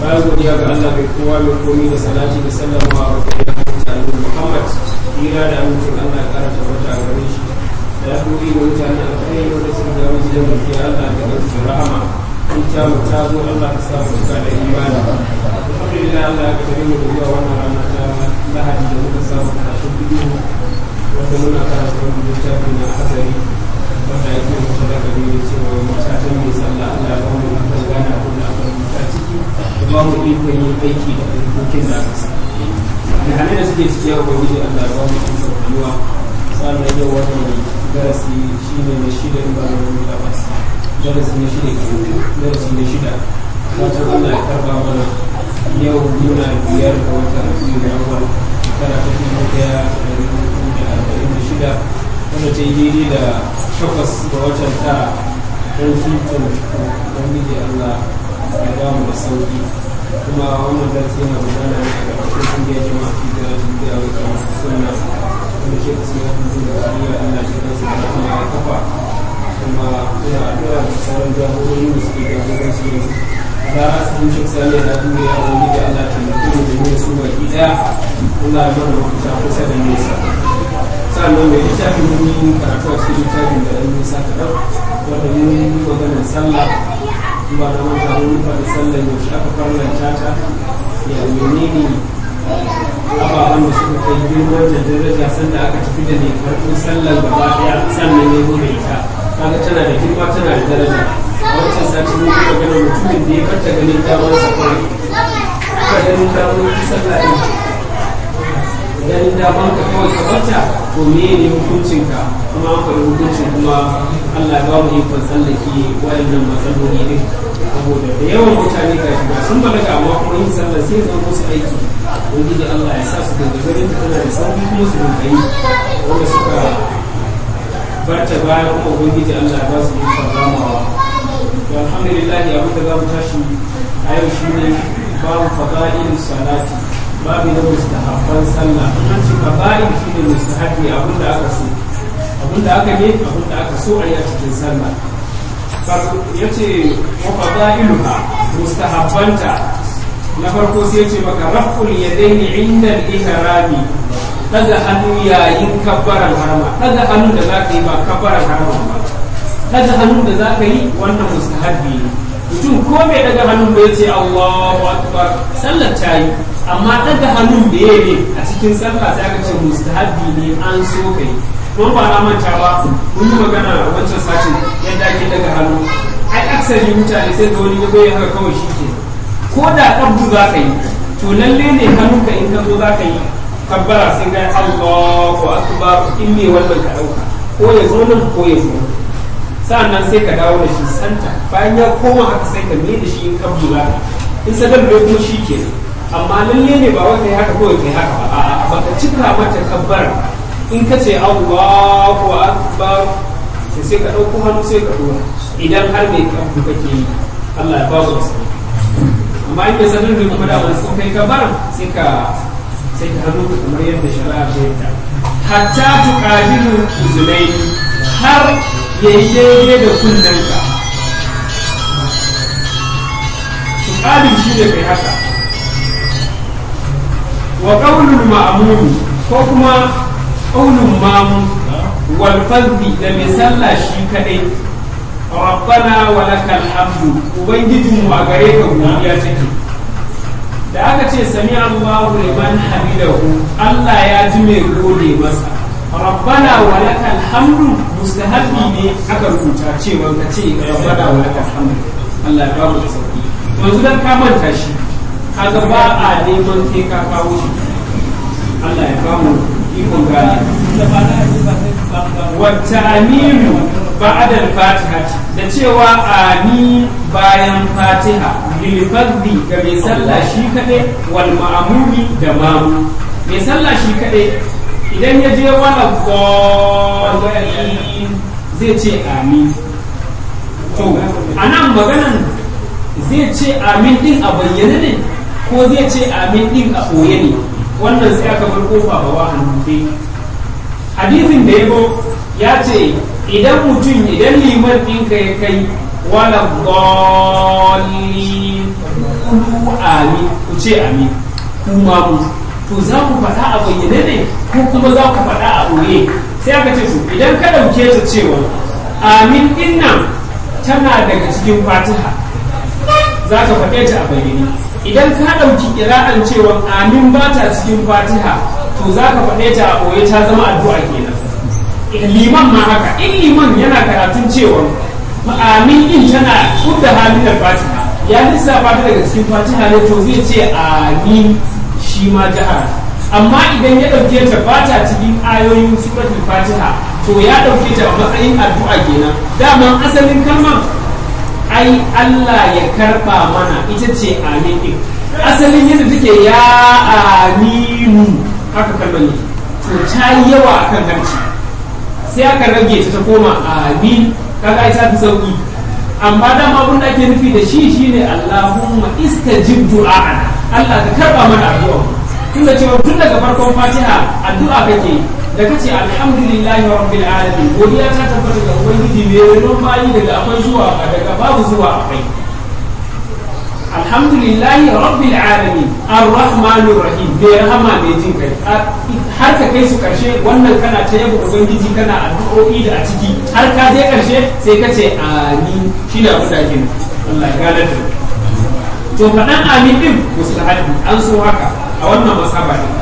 bayan godiya ga Allah mai kowa mai komi da salati da sallama wa kai da mutane Muhammad hira da amincin Allah ya kara tabbata a gare shi da ya koyi da mutane a kai wanda suka ga wani da muke Allah da kansu rahama in ta mu ta zo Allah ka sa mu ka da imani alhamdulillah Allah ya kare mu da zuwa wannan rana ta Lahadi da muka samu karatun bidiyo wanda muna karanta wani littafi na hadari wanda yake mutu da gari ne cewa matakan mai sallah Allah ya ba mu kan gane abin da aka rubuta ciki da ba mu ikon yin aiki da dokokin da aka sa da hannun da suke ciki ya ubangiji Allah ya ba mu ikon rayuwa sannan yau wannan darasi shine na shida in ba na wani gabas darasi na shida ke darasi na shida fatan Allah ya karba mana yau muna biyar ga watan biyu na awal shekara ta dubu daya da dubu da arba'in da shida wanda ta yi daidai da takwas ga watan tara don fitin ubangiji Allah ya ba mu da sauki kuma wannan darasi yana gudana ne a ƙarƙashin kungiyar jama'a fi da duniya wa kama sunna wanda ke kasu ya fi da kariya Allah ya kasu da kuma ya kafa kuma ina addu'a da sauran jagorori da suke jagoranci yanzu da asirin shi sani na duniya wani da Allah ta mutu da ne su baki daya Allah ya mana mafita kusa da nesa sannan mai littafin mun yi karatu a cikin littafin da ɗan nisa kaɗan wanda mun yi maganar sallah ba da manta mun faɗi sallah yaushe aka farlanta ta ya menene ababen da suka kai girman da daraja sanda aka tafi da ne karɓar sallar gaba ɗaya sannan ne mu ita kaga tana da girma tana da daraja a wancan sati mun yi magana mutumin da ya karta ganin damar sa kawai ka ganin damar ki sallah ɗin ganin damar ka kawai ka barta to me ne hukuncin ka kuma an faɗi hukuncin kuma Allah ba mu ikon tsallake wayannan matsaloli din saboda da yawan mutane ga shi ba sun balaga amma kuma yin sallah sai zama musu aiki ubangiji Allah ya sa su da ganin da tana da sauki kuma su dinga yi wanda suka barta baya kuma ubangiji Allah ya ba su ikon ramawa to alhamdulillah abin da za mu tashi a yau shine babu fada'il salati babu na mustahabban sallah an ce fada'il shine mustahabbi abin da aka so abin da aka ne abin da aka so a yi a cikin sallah ya ce wa fada'iluha mustahabbanta na farko sai ce maka raf'ul yadaini inda al-ihrami daga hannu yayin kabbaran harama daga hannu da zaka yi ba kabbaran harama ba daga hannun da za ka yi wannan mustahabbi ne mutum ko bai daga hannun da ya ce Allahu akbar sallar ta yi amma daga hannun da ya ne a cikin sallah sai aka ce mustahabbi ne an so ka yi kuma ba na manta ba mun yi magana a wancan satin yadda ake daga hannu ai aksari mutane sai ga wani ya bai haka kawai shi ke ko da kabdu za ka yi to lalle ne hannunka in ka zo za ka yi kabbara sai ga Allahu akbar in me wannan ka dauka ko ya zo nan ko ya zo nan sa'annan sai ka dawo da shi santa bayan ya koma haka sai ka mai da shi in kabdu za ka in sadar bai kuma shi ke amma lalle ne ba wai kai haka kawai kai haka ba a'a baka cika mata kabbar in ka ce Allahu akbar sai sai ka dauko hannu sai ka dora idan har mai kabdu kake yi Allah ya ba mu da amma in bai sadar bai kuma da wani sun kai kabbar sai ka sai ka hannu kamar yadda shari'a ta yadda hatta tuqadiru uzunaini har ya yi daidai da kunnanka ƙalin shi ne kai haka wa ƙaunin ma'amuni ko kuma ƙaunin mamu walfazzi da mai sallah shi kaɗai rabbana wa lakal hamdu ubangijinmu a gare ka godiya take da aka ce sami Allahu liman hamidahu Allah ya ji mai gode masa rabbana wa lakal hamdu mustahabbi ne aka rubuta cewa ka ce rabbana wa lakal hamdu Allah ya bamu da sauki yanzu dan ka manta shi kaga ba a neman sai ka kawo shi Allah ya bamu ikon gane wa ta'minu ba'da al-fatiha da cewa ani bayan fatiha lil fardhi ga mai sallah shi kadai wal ma'mumi da mamu mai sallah shi kadai idan ya je wala gwalin zai ce amin to a nan maganan zai ce amin din a bayyane ne ko zai ce amin din a ɓoye ne wannan sai aka bar kofa ba wa hannufe hadisin da ya ya ce idan mutum idan liman ɗinka ya kai wala gwalin amin ku ce amin kuma mu to za ku faɗa a bayyane ne ko kuma za ku faɗa a ɓoye sai aka ce su idan ka ɗauke ta cewa amin ɗin nan tana daga cikin fatiha za ka faɗe ta a bayyane idan ka ɗauki ƙira'an cewa amin ba ta cikin fatiha to za ka faɗe ta a ɓoye ta zama addu'a kenan liman ma haka in liman yana karatun cewa amin din tana kudda halin da fatiha ya lissafa ta daga cikin fatiha ne to zai ce amin shi ma jihar amma idan ya ɗauke ta ba ta cikin ayoyin suratul fatiha to ya ɗauke ta a matsayin addu'a kenan daman asalin kalmar ai Allah ya karɓa mana ita ce amin din asalin yadda take ya aminu haka kalmar ne to ta yi yawa akan harshe sai aka rage ta ta koma amin kaga ai ta fi sauki amma dama abin da ake nufi da shi shine Allahumma istajib du'a'ana Allah ka karba mana addu'a tun da cewa tun daga farkon Fatiha addu'a kake da kace alhamdulillahi rabbil alamin godiya ta tabbata ga ubangiji mai renon bayi daga akwai zuwa daga babu zuwa akwai alhamdulillahi rabbil alamin arrahmanir rahim bai rahama mai jin kai har ka kai su karshe wannan kana ta yabo ubangiji kana addu'o'i da a ciki har ka je karshe sai ka ce amin shi da abin da ake Allah ya gane da to faɗan amin din mustahabi an so haka a wannan masaba ne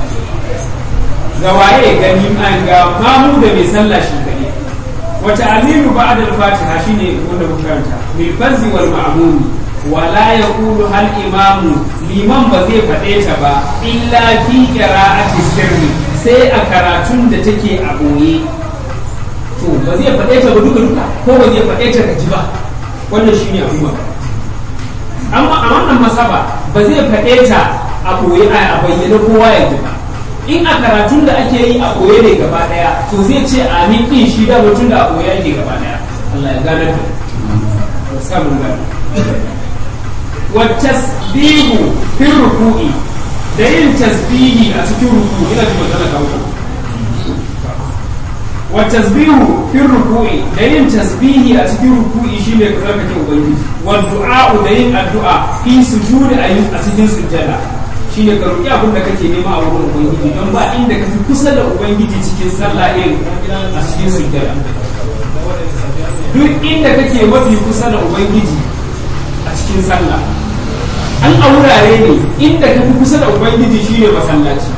ga waye gani an ga mamu da mai sallah shi gane wata aminu ba'da al-fatiha shine wanda muka karanta bil farzi wal ma'mumi wala ya kulu hal imamu liman ba zai faɗe ta ba illa fi qira'ati sirri sai a karatun da take a ɓoye to ba zai faɗe ta ba duka duka ko ba zai faɗe ta gaji ba wannan shine abin ba amma a wannan masaba ba zai faɗe ta a ɓoye a bayyana kowa ya ji ba in a karatun da ake yi a ɓoye ne gaba ɗaya to zai ce amin ɗin shi da mutum da a ɓoye ake gaba ɗaya Allah ya gane ta samun gane والتسبيح في الركوع da yin tasbihi a cikin ruku ina ji magana ka ku wa tasbihu fi ruku'i da yin tasbihi a cikin ruku'i shine ka tsarkake ubangiji wa du'a da yin addu'a fi sujudi a yin a cikin sujjada shine ka roki abin da kake nema a wurin ubangiji don ba inda ka fi kusa da ubangiji cikin sallah irin a cikin sujjada duk inda kake mafi kusa da ubangiji a cikin sallah an a wurare ne inda ka fi kusa da ubangiji shine masallaci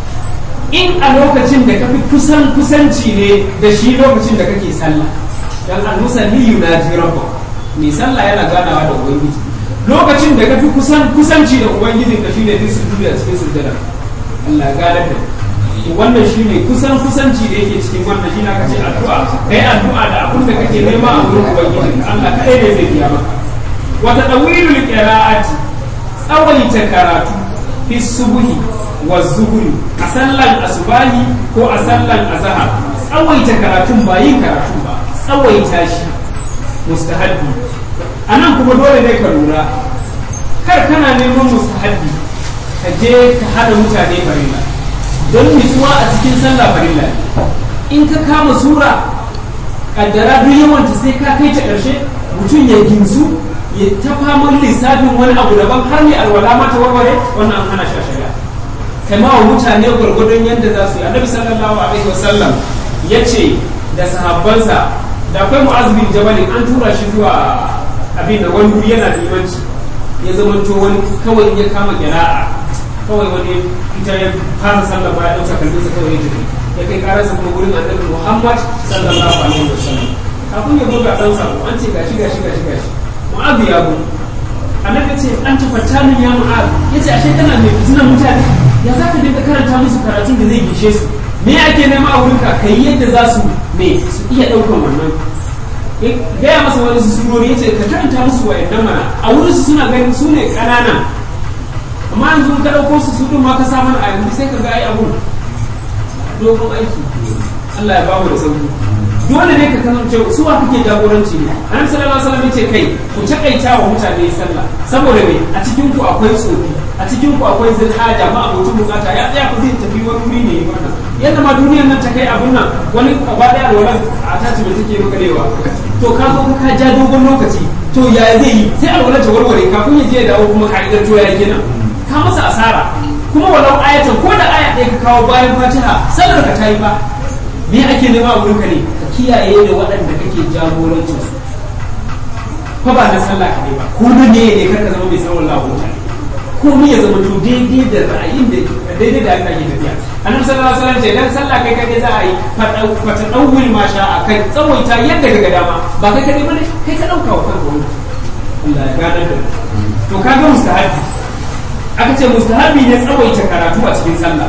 in a lokacin da ka fi kusan kusanci ne da shi lokacin da kake sallah dan al-musalli yunaji rabba mai sallah yana ganawa da ubangiji lokacin da ka fi kusan kusanci da ubangijin ka shine duk sujudi a cikin sujjada Allah gane da wannan shine kusan kusanci da yake cikin wannan shine aka ce addu'a kai addu'a da abin da kake nema a wurin ubangiji Allah kai ne zai biya maka wata dawilul qira'ati tsawaita karatu fi subuhi wa zuhuri a sallan asubahi ko a sallan azhar tsawaita karatun ba yin karatu ba tsawaita shi mustahabbi anan kuma dole ne ka lura kar kana neman mustahabbi ka je ka hada mutane farilla don nutsuwa a cikin sallah farilla in ka kama sura kaddara duk yawanta sai ka kai ta ƙarshe mutum ya ginsu ya ta faman lissafin wani abu daban har ne alwala ma ta warware wannan an hana shashaya kai ma wa mutane gwargwadon yadda za su yi annabi sallallahu alaihi wasallam ya ce da sahabbansa da akwai mu'az bin jabalin an tura shi zuwa abin da wani wuri yana limanci ya zamanto wani kawai ya kama kira'a kawai wani ita ya fara sallah ba ya dauka kalbinsa kawai ya tafi ya kai karasa kuma gurin annabi muhammad sallallahu alaihi wasallam kafin ya buga dan sako an ce gashi gashi gashi gashi mu'azu ya bu annabi ce an tafatta min ya mu'azu yace ashe kana mai fitinan mutane ya za ka dinga karanta musu karatun da zai gishe su me ake nema a wurinka kai yadda za su me su iya daukan wannan gaya masa wani su surori yace ka karanta musu wayannan mana a wurin su suna ganin su ne kanana amma yanzu ka dauko su su din ma ka sa mana a yanzu sai ka ga ai abun dogon aiki Allah ya ba mu da sauki dole ne ka kasance su wa kake jagoranci ne annabi sallallahu alaihi wasallam yace kai ku takaita wa mutane sallah saboda me a cikin ku akwai tsofi a cikin ku akwai zilhaja ma abokin bukata ya tsaya ku zai tafi wani wuri ne wannan yadda ma duniyar nan ta kai abun nan wani gaba daya alwalan a tace mai take makarewa to ka zo ka ja dogon lokaci to ya zai yi sai alwalan ta warware kafin ya je ya dawo kuma ka'idar to ya kenan ka masa asara kuma walau ayatan ko da aya ɗaya ka kawo bayan fatiha sallar ka ta yi ba me ake nema a wurinka ne ka kiyaye da waɗanda kake jagorancin su fa ba na sallah kaɗai ba ko na ne ne kar ka zama mai sanin wallahu mutane ko ni ya zama to daidai da ra'ayin da daidai da aka yi tafiya annabi sallallahu alaihi wasallam ce dan sallah kai kai za a yi fata dawul ma sha a kai tsawaita yadda daga dama ba kai kadai bane kai ka dauka wa kanka wani Allah ya gane da to kaga mustahabi aka ce mustahabi ne tsawaita karatu a cikin sallah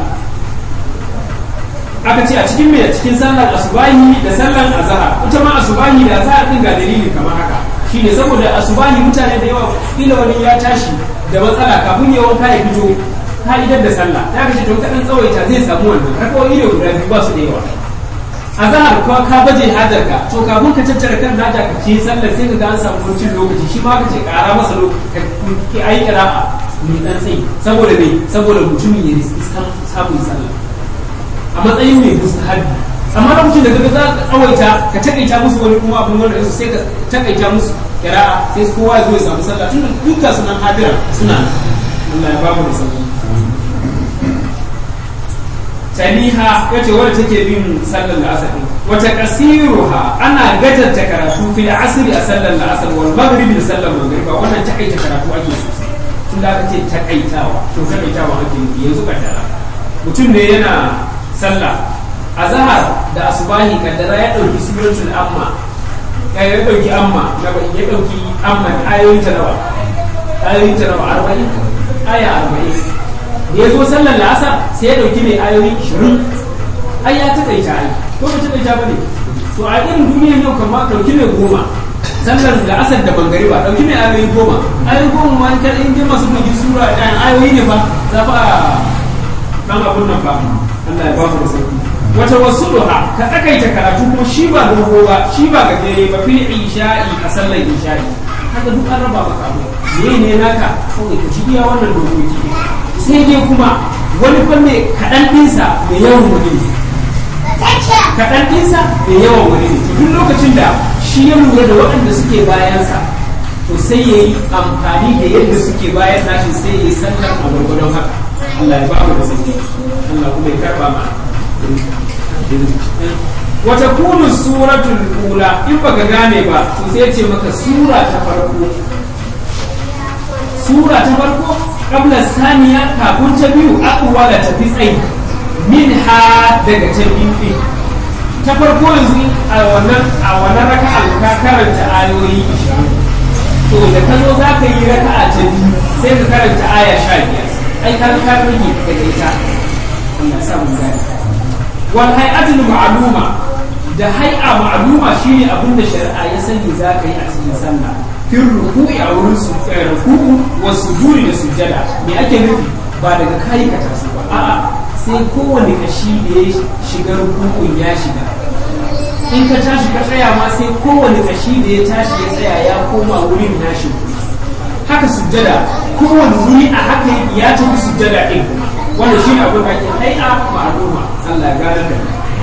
aka ce a cikin me cikin sallar asubahi da sallar azhar ita ma asubahi da azhar din ga dalili kamar haka shine saboda asubahi mutane da yawa kila wani ya tashi da matsala kafin ya wanka ya fito ka'idar da sallah ta kace to kadan tsawaita zai samu wannan rakawoyi ne guda biyu ba su da yawa azhar ko ka baje hajar ka to kafin ka tattara kan nata ka ce sallar sai ka ga an samu kuncin lokaci shi ma ka ce kara masa lokaci ki ayi qira'a ni dan sai saboda me saboda mutumin ya riski samun sallah a matsayin mai mustahabi amma lokacin da kaga za ka tsawaita ka takaita musu wani kuma abin wanda su sai ka takaita musu kira'a sai kowa ya zo ya samu sallah tunda dukkan su nan hadira suna Allah ya bamu da sauki taniha yace wadda take bin sallar la'asar din wata kasiruha ana gajarta karatu fil asri a sallar la'asar wal maghrib da sallar maghriba wannan takaita karatu ake sosai tun da aka ce takaitawa to takaitawa ake yi yanzu kaddara mutum ne yana sallah azhar da asubahi kaddara ya dauki suratul amma ya ya dauki amma na ba ya dauki amma ayoyin ta nawa ayoyin ta nawa 40 aya 40 da ya zo sallar la'asar sai ya dauki mai ayoyi 20 ai ya takaita ai ko ba takaita bane to a irin duniyar yau kamar dauki mai goma sallar la'asar da bangare ba dauki mai ayoyi goma ayoyi goma ma in kada in je masu bugi sura ɗaya ayoyi ne fa za fa dan abun nan fa Allah ya ba mu da sauki wata wasuluha ka tsakaita karatu kuma shi ba dogo ba shi ba gajere ba fil isha'i a sallar isha'i haka duk an raba maka abu me ne naka kawai ka ci iya wannan dokoki sai dai kuma wani fanne kaɗan ɗinsa mai yawan wani ne kaɗan ɗinsa mai yawan wani ne duk lokacin da shi ya lura da waɗanda suke bayansa to sai ya yi amfani da yadda suke bayan nashi sai ya yi sallar a gwargwadon haka Allah ya ba mu da sauki Allah kuma ya karɓa ma wata kunu suratul ula in baka gane ba to sai ce maka sura ta farko sura ta farko kabla saniya kafin ta biyu akuwa da tafi tsayi min ha daga ta biyu ta farko yanzu a wannan a wannan raka'a ka karanta ayoyi 20 to da ka zo za ka yi raka'a ta biyu sai ka karanta aya 15 ai ka ka rage daga ita Allah sa mun gane wal hay'atul ma'luma da hay'a ma'luma shine abin da shari'a ya sani za ka yi a cikin sallah fil ruku'i a wurin su ruku'u wa sujudi da sujjada me ake nufi ba daga kai ka taso ba a'a sai kowane kashi da ya shiga ruku'un ya shiga in ka tashi ka tsaya ma sai kowane kashi da ya tashi ya tsaya ya koma wurin nashi haka sujjada kowane wuri a haka ya tafi sujjada din kuma wannan shine abin da ake hai'a ma'luma Allah ya gane da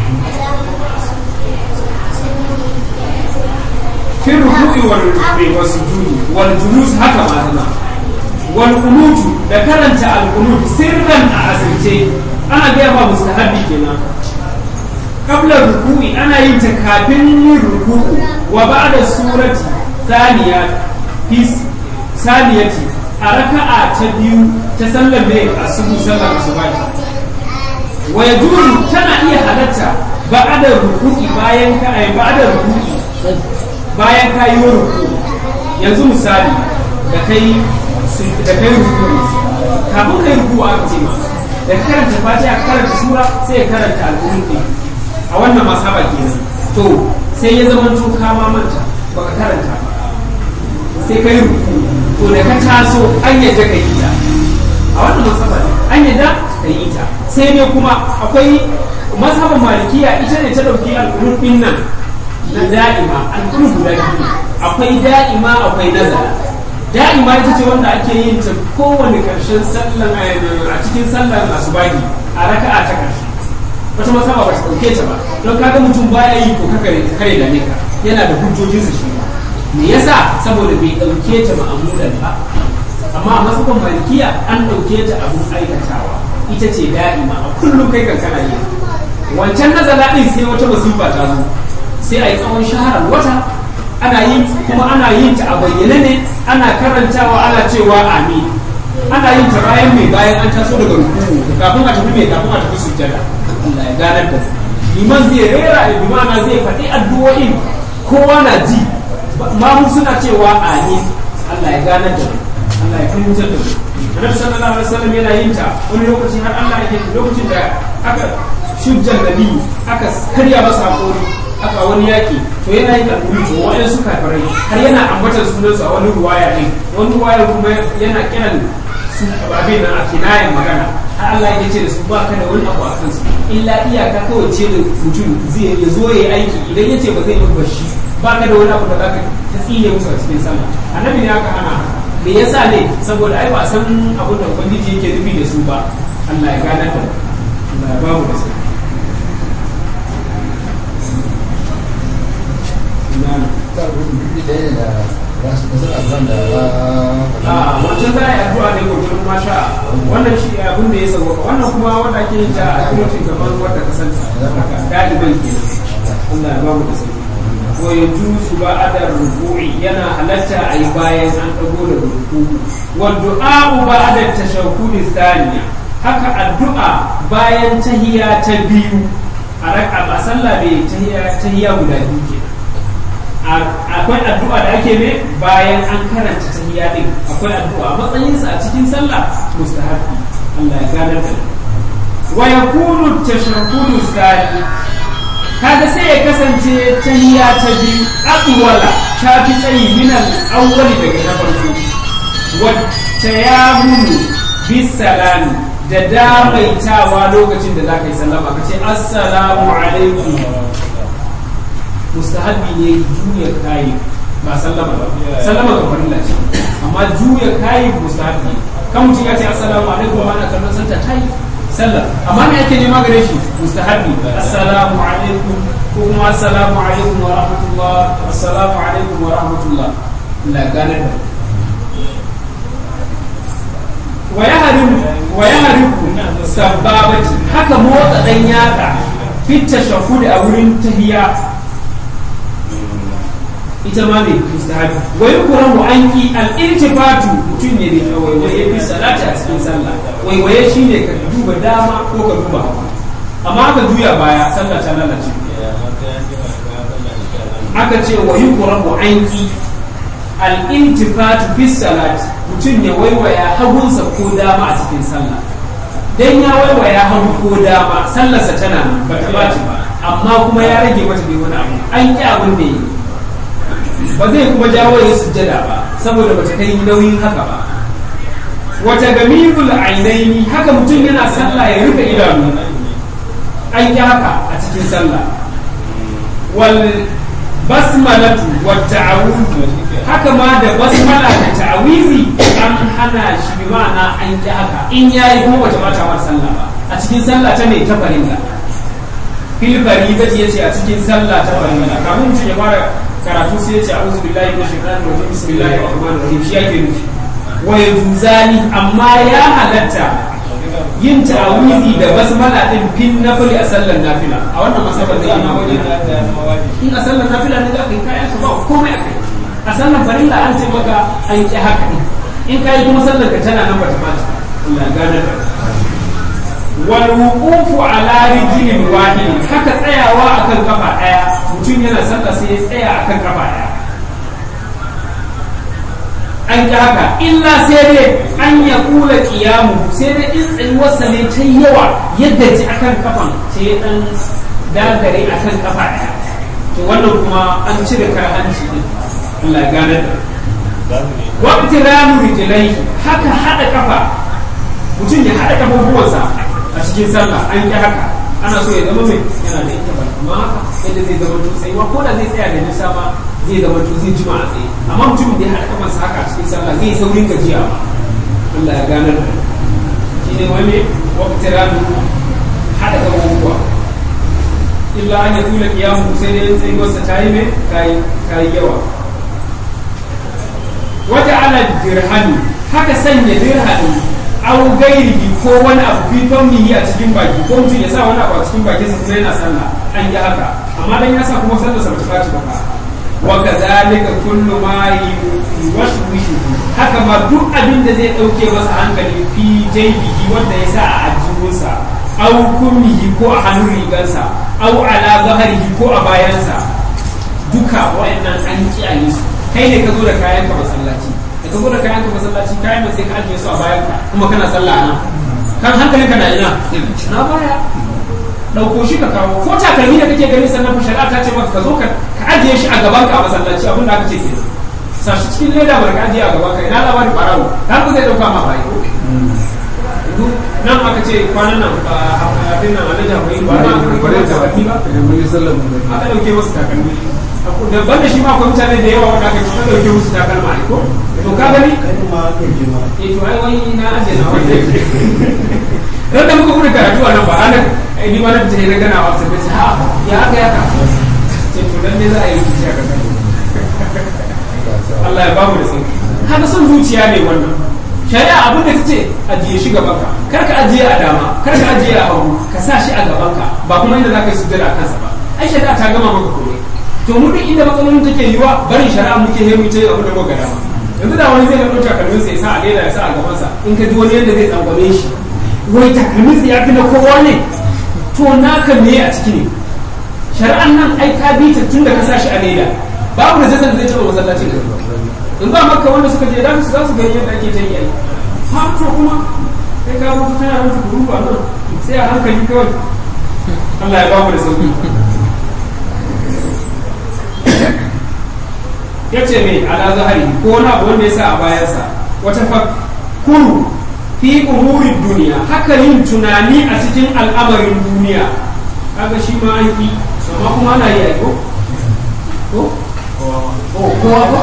في الركوع والسجود والجلوس هكا ما زما والقنوت da karanta alqunut sirran a asirce ana gaya ba mustahabi kenan qabla ruku'i ana yin ta kafin yin ruku'u wa ba'da surati thaniya fi saniyati a raka'a ta biyu ta sallar ne a subu sallar asuba wa yajuzu tana iya halatta ba'da ruku'i bayan ka ai ba'da ruku'i bayan ka yi ruku yanzu misali da kai da kai ruku kafin kai ruku a ce ma da karanta fatiha karanta sura sai ya karanta al'ummi a wannan masaba kenan to sai ya zama to ka ma manta baka karanta sai kai ruku to da ka taso an yadda ka yi ta a wannan masaba an yadda ka yi ta sai ne kuma akwai masaban malikiya ita ne ta dauki al'ummin nan na da'ima alƙulu guda biyu akwai da'ima akwai nazara da'ima ita ce wanda ake yin ta kowane ƙarshen sallan a cikin sallan asubahi a raka'a ta ƙarshe wata masaba ba ta dauke ta ba don kaga mutum baya yi ko kare kare da ka yana da hujjojinsa shi ba me yasa saboda bai dauke ta ma'amulan ba amma a masabin malikiya an dauke ta abun aikatawa ita ce da'ima a kullum kai kan kana yi wancan nazala din sai wata masifa ta zo sai a yi tsawon shaharar wata ana yin kuma ana yin ta a bayyane ne ana karantawa ana cewa amin ana yin ta bayan mai bayan an taso daga rukuku kafin a tafi mai kafin a tafi sujjada Allah ya ganar da liman zai rera limana zai faɗi addu'o'in kowa na ji mamu suna cewa amin Allah ya ganar da Allah ya fahimtar da Annabi sallallahu alaihi wasallam yana yin ta wani lokaci har Allah yake lokacin da aka shujjar nabi aka karya masa hakori aka wani yaki to yana yin alƙuri to wa'in su kafirai har yana ambatar sunansu a wani ruwaya ne wani ruwaya kuma yana kiran su abin nan a kinayen magana har Allah ya ce da su ba ka da wani abu a kansu illa iyaka kawai ce da mutum zai ya zo ya yi aiki idan ya ce ba zai yi shi ba ka da wani abu da za ka ta tsine musu a cikin sallah annabi ne aka hana me yasa ne saboda ai ba san abin da ubangiji yake nufi da su ba Allah ya gane da Allah ya ba mu da sai a wancan za a yi addu'a ne gurgurin masha wannan shi abin da ya sauka wannan kuma wanda ake yin ta a kirocin gaban wadda ka san ɗaliban ke Allah ya ba mu da sauki ko ya jusu ba adar ruku'i yana halatta a yi bayan an ɗago da ruku'u wa du'a'u ba adar tashahhudi thaniya haka addu'a bayan tahiya ta biyu a raka ba sallah bai tahiya tahiya guda biyu kenan akwai addu'a da ake ne bayan an karanta tahiyya din akwai addu'a matsayinsa a cikin sallah mustahabi Allah ya ganar da wa yakunu tashahhudu sani kaga sai ya kasance tahiyya ta biyu aqwala ta fi tsayi min al-awwali daga na farko wa tayammunu bis salami da damaitawa lokacin da zaka yi sallama kace assalamu alaikum mustahabi ne juya kayi ba sallama ba sallama ga farilla ce amma juya kayi mustahabi kan mutum ya ce assalamu alaikum wa ana kallon santa tayi sallah amma me yake nema gare shi mustahabi assalamu alaikum ko kuma assalamu alaikum wa rahmatullah assalamu alaikum wa rahmatullah la gane da wa yahrimu wa yahrimu sababati haka motsa dan yatsa fit tashahhud a wurin tahiyya ita ma ne mustahabi wa yukrahu anki al-iltifatu mutum ne da waiwaye fi salati a cikin sallah waiwaye shine ka duba dama ko ka duba hagu amma ka juya baya sallah ta lalace aka ce wa yukrahu anki al-iltifatu fi salati mutum ya waiwaya hagunsa ko dama a cikin sallah dan ya waiwaya hagu ko dama sallarsa tana nan ba ta bace ba amma kuma ya rage mata dai wani abu an ƙi abin da yi ba zai kuma jawo ya sujjada ba saboda bata kai nauyin haka ba wata gamibul ainaini haka mutum yana sallah ya rufe idanu an yi haka a cikin sallah wal basmalatu wa ta'awuzu haka ma da basmala da ta'awizi an hana shi bi ma'ana an yi haka in yayi kuma bata bata wa sallah ba a cikin sallah ta ne ta farilla fil faribati yace a cikin sallah ta farilla kamun mutum ya fara karatu sai ya ce a'udhu billahi minash shaitanir rajim bismillahir rahmanir rahim shi yake nufi wa yuzani amma ya halatta yin ta'awizi da basmala din fin nafili a sallar nafila a wannan masabar da yana wajen in a sallar nafila ne za ka yi kayan ka ba komai a kai a sallar farilla an ce maka an ki haka ne in ka yi kuma sallar ka tana nan bata bata Allah gane da wal wuqufu ala rijlin wahid haka tsayawa akan kafa daya mutum yana sallah sai ya tsaya akan kafa daya an ji haka illa sai dai an ya kula kiyamu sai dai in tsayuwarsa ne ta yawa yadda ji akan kafan sai ya dan dagare akan kafa daya to wannan kuma an cire karhanci din Allah ya gane da waqti ramu rijlai haka hada kafa mutum ya hada kafafuwansa a cikin sallah an ki haka ana so ya zama mai yana da ita ba amma haka yadda zai zama to tsayuwa ko da zai tsaya da nisa ma zai zama to zai jima a tsaye amma mutumin da ya haɗa kafansa haka a cikin sallah zai saurin gajiya ma Allah ya ganar da shi ne wani wakati ranu haɗa kafafuwa illa an yatula qiyamu sai dai tsayuwarsa ta yi mai ta yi yawa wata ala dirhami haka sanya dirhami aw gairihi ko wani abu fi fammihi a cikin baki ko mutum ya sa wani abu a cikin bakin sa kuma yana sallah an yi haka amma dan ya sa kuma sallar sa bata faci ba wa kadhalika kullu ma yuwashwishu haka ma duk abin da zai dauke masa hankali fi jaybihi wanda ya sa a ajibunsa aw kummihi ko a hannun rigansa aw ala zahrihi ko a bayansa duka wa'annan an kiyaye su kai ne ka zo da kayan ka masallaci da ka zo da kayan ka masallaci kayan da sai ka ajiye su a bayan ka kuma kana sallah nan kan hankalin ka na ina na baya dauko shi ka kawo ko takalmi da kake gani sannan shari'a ta ce maka ka zo ka ajiye shi a gaban ka a masallaci abin da aka ce kenan sa shi cikin leda bar ka ajiye a gaban ka ina labarin barawo har ku zai dauka ma bayi nan aka ce kwanan nan abin nan alhaji akwai ba na takalmi ba aka dauke wasu takalmi da banda shi ma akwai mutane da yawa wanda aka ci kan dauke musu takalma ne ko to ka gani eh to ai wai na aje na wanda ran da muka gudu karatu a nan ba ranar ai ni ma na fita na gana wa sai ce ha ya aka ya ka ce to dan ne za a yi kici a kan Allah ya ba mu da sauki haka son zuciya ne wannan shari'a abin da kace ajiye shi gaban ka kar ka ajiye a dama kar ka ajiye a hagu ka sa shi a gaban ka ba kuma inda zaka yi sujjada a kansa ba ai shari'a ta gama maka komai to mu duk inda matsalolin take yiwa barin shari'a muke he mu ce abin da muka dama yanzu da wani zai ga ɗauka kalmin sa ya sa a leda ya sa a gaban sa in ka ji wani yadda zai tsangwame shi wai takalmin sa ya fi na kowa ne to naka me a ciki ne shari'an nan ai ka bi ta tun da ka sa shi a leda babu da zai zai taɓa masallacin da in ba maka wanda suka je da su za su gani yadda ake ta yi ha to kuma sai ka mutu kana mutu kuru ba nan sai a hankali kawai Allah ya ba mu da sauki ya ce mai ala zahari ko wani abu wanda ya sa a bayansa wata fakuru fi umurin duniya haka yin tunani a cikin al'amarin duniya kaga shi ma an yi amma kuma ana yi aiko ko ko kowa ba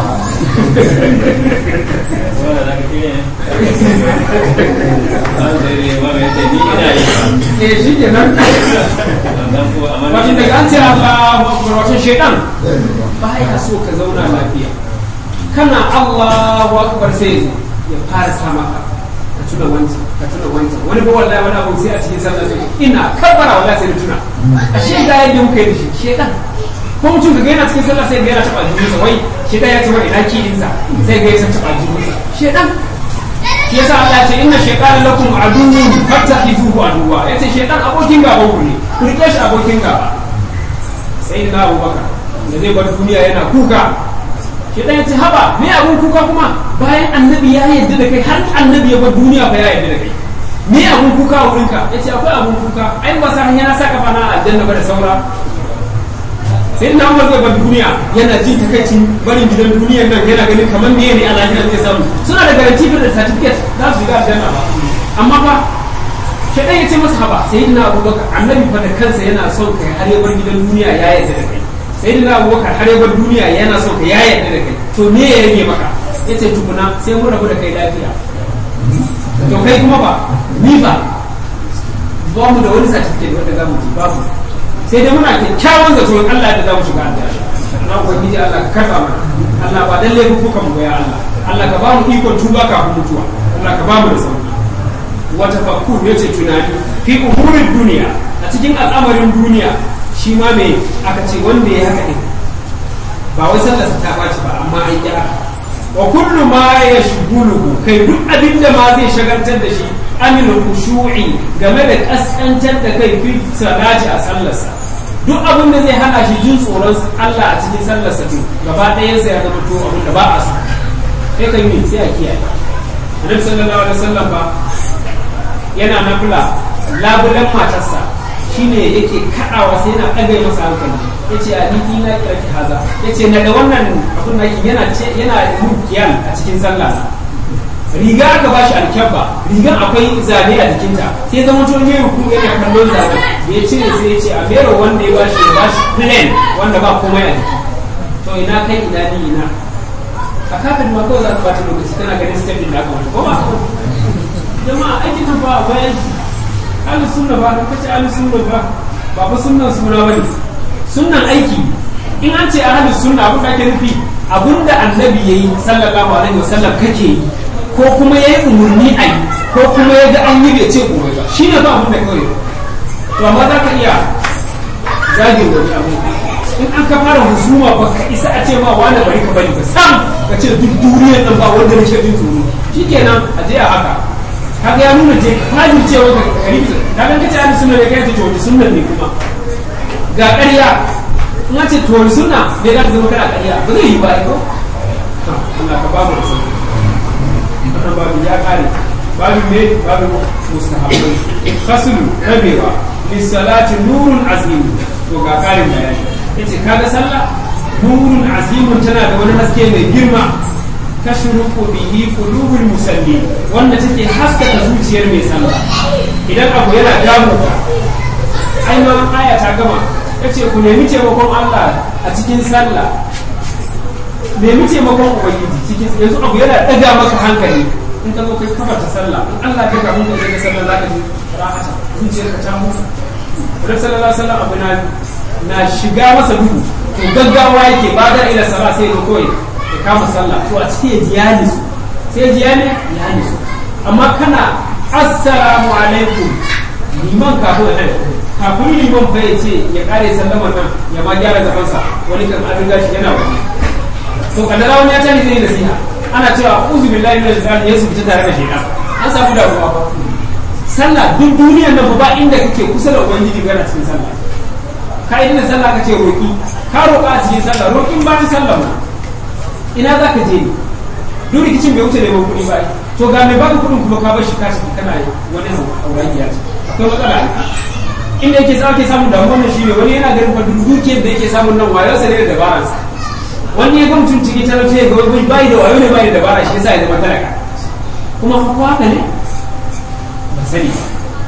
eh shi ke nan wajen daga an ce Allah wajen shaidan ba ya so ka zauna lafiya kana Allahu akbar sai ya fara sa maka ka tuna wancan ka tuna wancan wani ba wallahi wani abu sai a cikin sallah sai ina kabbara wallahi sai da tuna ashe ga yadda muka yi da shi shedan ko mutum ka ga yana cikin sallah sai ga yana taba jikinsa wai shedan ya ce wai ina kiɗinsa sai ga yana taba jikinsa shedan yasa Allah ce inna shaytana lakum aduwwun fattakhizuhu aduwwa yace shaytan abokin gaban ku ne ku rike shi abokin gaba sai na Abubakar da zai bar duniya yana kuka shaytan yace haba me abun kuka kuma bayan annabi ya yarda da kai har annabi ya bar duniya fa ya yarda da kai me abun kuka a wurinka yace akwai abun kuka ai ba sa yana saka bana aljanna ba da saura sai na umar zai bar duniya yana jin takaicin barin gidan duniyar nan yana ganin kamar me ne a lafiyar zai samu suna da garanti da certificate za su shiga aljanna ba amma fa shaidan ya ce masa haba sai na abubakar annabi fa da kansa yana son kai har ya bar gidan duniya ya yarda da kai sai na abubakar har ya bar duniya yana son ka ya yarda da kai to me ya rage maka ya ce tukuna sai mun rabu da kai lafiya to kai kuma ba ni ba ba mu da wani certificate wanda za mu ji babu sai dai muna kyakkyawan zato in Allah da za mu shiga aljanna na ubangiji Allah ka karba mana Allah ba dan laifin kuka mu ya Allah Allah ka ba mu ikon tuba kafin mutuwa Allah ka ba mu da sauki wata fakkur yace tunani fi umurin duniya a cikin al'amarin duniya shi ma me aka ce wanda ya haka din ba wai sallarsa ta baci ba amma an yi haka wa kullu ma yashghuluhu kai duk abin da ma zai shagaltar da shi anil khushu'i game da kaskantar da kai fi salati a sallarsa duk abin da zai hana shi jin tsoron Allah a cikin sallarsa to gaba ɗayan sa ya zama to abin da ba a so sai kan yi sai a kiyaye Annabi sallallahu alaihi wasallam ba yana nafila labulan matarsa shine yake kaɗawa sai yana ɗaga masa hankali yace a niki na kira ki haza yace na da wannan abin naki yana yana mukiyal a cikin sallah riga aka ba shi alkyabba rigan akwai zabe a jikinta sai zama to ne ruku yana kallon zabe ya cire sai ya ce a mero wanda ya bashi ya bashi plain wanda ba komai a jiki to ina kai ina ni ina a kafin ma kawai za ka bata lokaci kana ganin step din da aka wata ko ba jama'a aikin nan ba akwai aiki ahlus sunna ba ka ce ahlus sunna ba ba fa sunnan suna bane sunnan aiki in an ce ahlus sunna abin da ake nufi abin da annabi yayi sallallahu alaihi wasallam kake yi ko kuma yayi umurni a yi ko kuma ya ga an yi bai ce komai ba shine ba abin da kawai to amma za ka iya zage wani abu in an ka fara husuma ba ka isa a ce ma wani bari ka bari ba sam ka ce duk duniyar nan ba wanda nake jin tsoro shikenan a je a haka kaga ya nuna je fajin cewa ka karibi da kan kace ahli sunna ne kai ce to sunna ne kuma ga ƙarya in an ce to sunna ne da zama kana ƙarya ba zai yi ba ko Allah ka ba mu da sauki wannan babu ya kare babu me babu mustahabbai fasulu rabewa lissalati nurun azim to ga karin bayani yace kaga sallah nurun azimun tana da wani haske mai girma tashruqu bihi qulubul musalli wanda take haskaka zuciyar mai sallah idan abu yana damu ka ai ma aya ta gama yace ku nemi taimakon Allah a cikin sallah nemi taimakon ubangiji cikin yanzu abu yana daga maka hankali in ka zo kai kafa ta sallah in Allah ya ga mun da zai sallah zaka ji rahata zuciyarka ta mutu Rasul sallallahu alaihi wasallam abu na na shiga masa duhu to gaggawa yake ba da ila sallah sai ya koyi ya kama sallah to a cikin jiyani su sai jiyani jiyani su amma kana assalamu alaikum liman kafin nan kafin liman fa ya ce ya kare sallama nan ya ma gyara zafansa wani kan an riga shi yana wani to kaddara wani ya tani zai nasiha ana cewa uzu billahi min al-shaitan ya fita tare da shaitan an samu damuwa ba sallah duk duniyar nan ba inda kake kusa da ubangiji kana cikin sallah ka yi da sallah kace roki ka roka a cikin sallah rokin bayan sallah ma ina za ka je ne duk rikicin bai wuce neman kuɗi ba to ga mai baka kuɗin kuma ka bar shi kashi kana wani hauragiya ce akwai matsala inda yake sa ake samun damuwa ne shi ne wani yana ganin fa dukiyar da yake samun nan wayarsa ne da dabaransa wani ya gwamcin ciki talauci ya ga wani bai da wayo ne bai da dabara shi yasa ya zama talaka kuma ko haka ne ba sani ba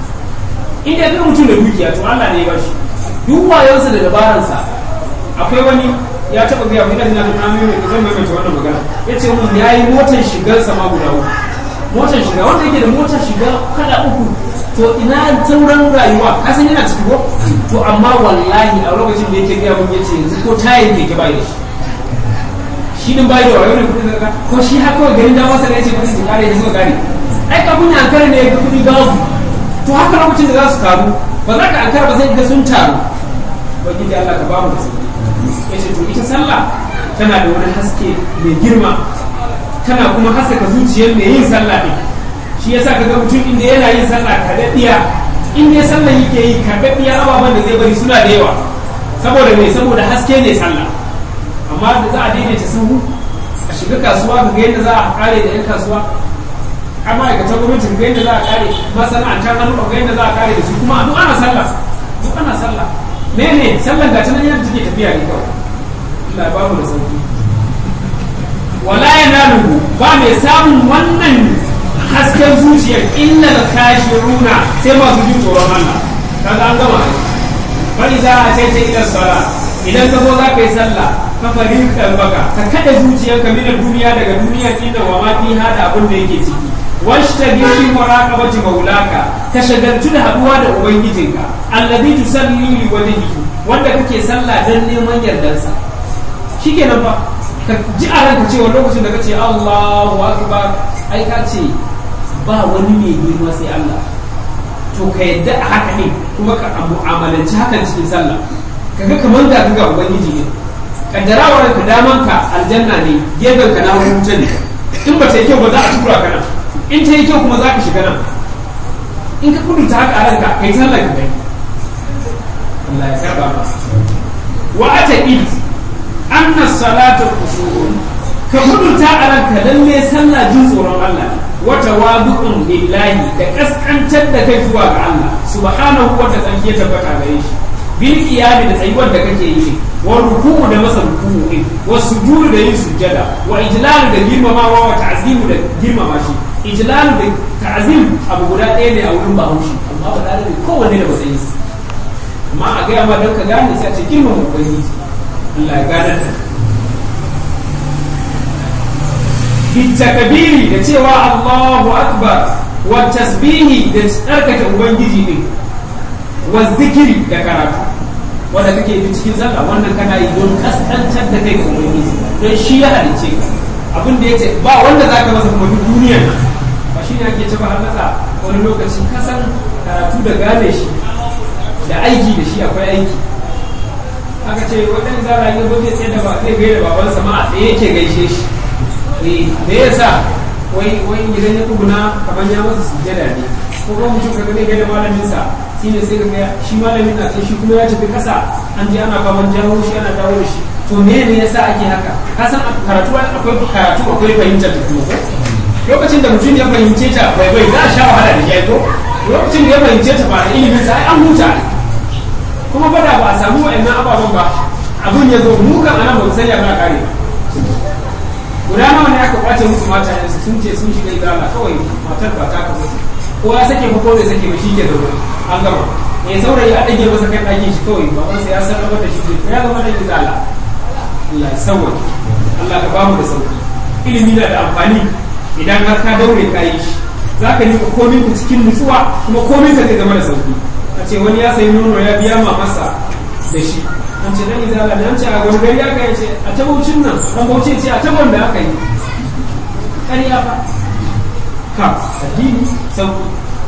in da mutum da dukiya to Allah ne ya bashi duk wayonsa da dabaransa akwai wani ya taba gaya mu idan na na mai zan mai mai wannan magana yace mun yayi motar shigar sama guda uku motar shiga wanda yake da motar shiga kada uku to ina sauran rayuwa ka san yana ciki ko to amma wallahi a lokacin da yake gaya mun yace yanzu ko tayin keke bai da shi shi din bai da wayo ne kudin zaka ko shi haka kawai garin da masa ne yace bari su kare su kare ai kafin ya ankara ne ga kudi gabu to haka lokacin da za su karu ba za ka ankara ba sai ga sun taru ubangiji Allah ka ba mu da sauki yace to ita sallah tana da wani haske mai girma tana kuma haskaka zuciyar mai yin sallah din shi yasa ka ga mutum inda yana yin sallah kadaddiya in dai sallah yake yi kadaddiya ababen da zai bari suna da yawa saboda me saboda haske ne sallah amma da za a daidaita sahu a shiga kasuwa ga yadda za a kare da 'yan kasuwa a ma'aikatan gwamnati ga yadda za a kare masana'antar hannu ga yadda za a kare da su kuma duk ana sallah duk ana sallah ne ne sallan ga nan yadda take tafiya ne kawai Allah ba mu da sauki wala yanaluhu ba mai samun wannan hasken zuciyar illa kashiruna sai masu jin tsoron Allah kaga an gama fa idza ataita ila salat idan ka zo za ka yi sallah ka farin kalbaka ka kada zuciyarka min duniya daga duniya inda wa ma fi hada abin da yake ciki washtagil fi muraqabati maulaka ka shagaltu da haduwa da ubangijinka alladhi tusalli li wajhihi wanda kake sallah dan neman yardansa shikenan fa ka ji a ranka cewa lokacin da kace Allahu akbar ai ka ce ba wani mai girma sai Allah to ka yadda a haka ne kuma ka mu'amalanci hakan cikin sallah kaga kamar da ga ubangiji ne kaddarawar ka daman ka aljanna ne gefen ka na wuta ne in ba ta yi kyau ba za a tura ka nan in ta yi kyau kuma za ka shiga nan in ka kudurta haka a ranka kai sallah ka gani Allah ya karba ma wa ataqid anna salata khushun ka kudurta a ranka lalle sallah jin tsoron Allah wa tawadu'un lillahi da kaskantar da kai zuwa ga Allah subhanahu wa ta'ala ya tabbata gare shi bil qiyami da tsayuwar da kake yi wa ruku'u da masa ruku'u din wa sujudu da yin sujjada wa ijlalu da girmamawa wa ta'zimu da girmama shi ijlalu da ta'zim abu guda ɗaya ne a wurin bahaushe amma ba da ne kowanne da matsayin sa amma a gaya ma don ka gane sai a ce girmama ubangiji Allah ya gane ta bitakabiri da cewa Allahu akbar wa tasbihi da tsarkake ubangiji din wa zikiri da karatu wanda kake yi cikin sallah wannan kana yi don kaskantar da kai ga ubangiji don shi ya halice ka abin da yace ba wanda zaka masa kuma duk duniyar nan ba shi ne ake cewa halaka wani lokaci kasan karatu da gane shi da aiki da shi akwai aiki aka ce waɗanda zara yi zo zai tsaye da ba zai gaida babansa ma a tsaye yake gaishe shi eh me yasa wai wai idan ya tsuguna kamar ya masa sujjada ne ko kuma mutum kaga zai gaida malamin sa shine sai ka ga shi malamin na sai shi kuma ya tafi kasa an je ana faman jawo shi ana dawo da shi to me ne yasa ake haka ka san karatu akwai karatu akwai fahimtar da kuma lokacin da mutum ya fahimce ta bai bai za a sha wahala da shi ko lokacin da ya fahimce ta ba da ilimin sa ai an huta kuma ba da ba a samu wa'annan ababen ba abin ya zo mu kan anan ba mu sanya ba kare guda nawa ne aka kwace musu mata yanzu sun ce sun shiga idala kawai matar ba ta ka musu ko ya sake ko bai sake ba shi ke zaune an gama ya saurayi a ɗage masa kan ɗakin shi kawai babansa ya san rabar da shi zai ya zama da idala Allah ya sauwa Allah ka bamu da sauki ilimi na da amfani idan har ka daure ka yi shi za ka nika komin ku cikin nutsuwa kuma komin ka zai zama da sauki a ce wani ya sayi nono ya biya ma masa da shi an ce dan izala ne an ce a gwargari aka yi ce a tabaucin nan an bauce ce a tabon da aka yi ƙarya fa ka addini sauki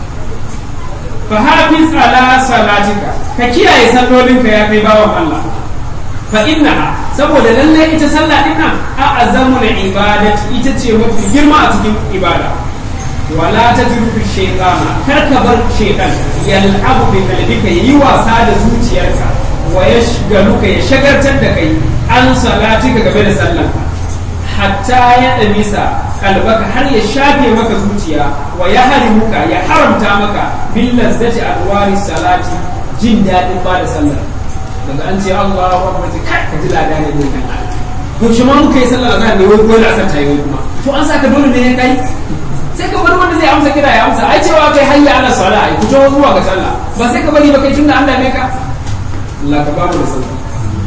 fa hafiz ala salatika ka kiyaye sallolinka ya kai bawan Allah fa innaha saboda lalle ita sallah din nan a azamul ibadati ita ce mafi girma a cikin ibada wala tajrubu shaytana kar ka bar shaytan yal'abu bi qalbika yi wasa da zuciyarka wa yashgaluka ya shagartar da kai an salatika game da sallah hatta ya damisa kalbaka har ya shafe maka zuciya wa ya harimuka ya haramta maka bil lazzati alwari salati jin dadin ba da sallah daga an ce Allahu akbar kai ka ji lada ne mun kan to shi ma muka yi sallah azhar ne wai ko da asar ta yi kuma to an saka dole ne ya kai sai ka bari wanda zai amsa kira ya amsa ai cewa kai hayya ala sala ai ku tawo zuwa ga sallah ba sai ka bari ba kai tunda Allah ne ka Allah ka bamu da sauki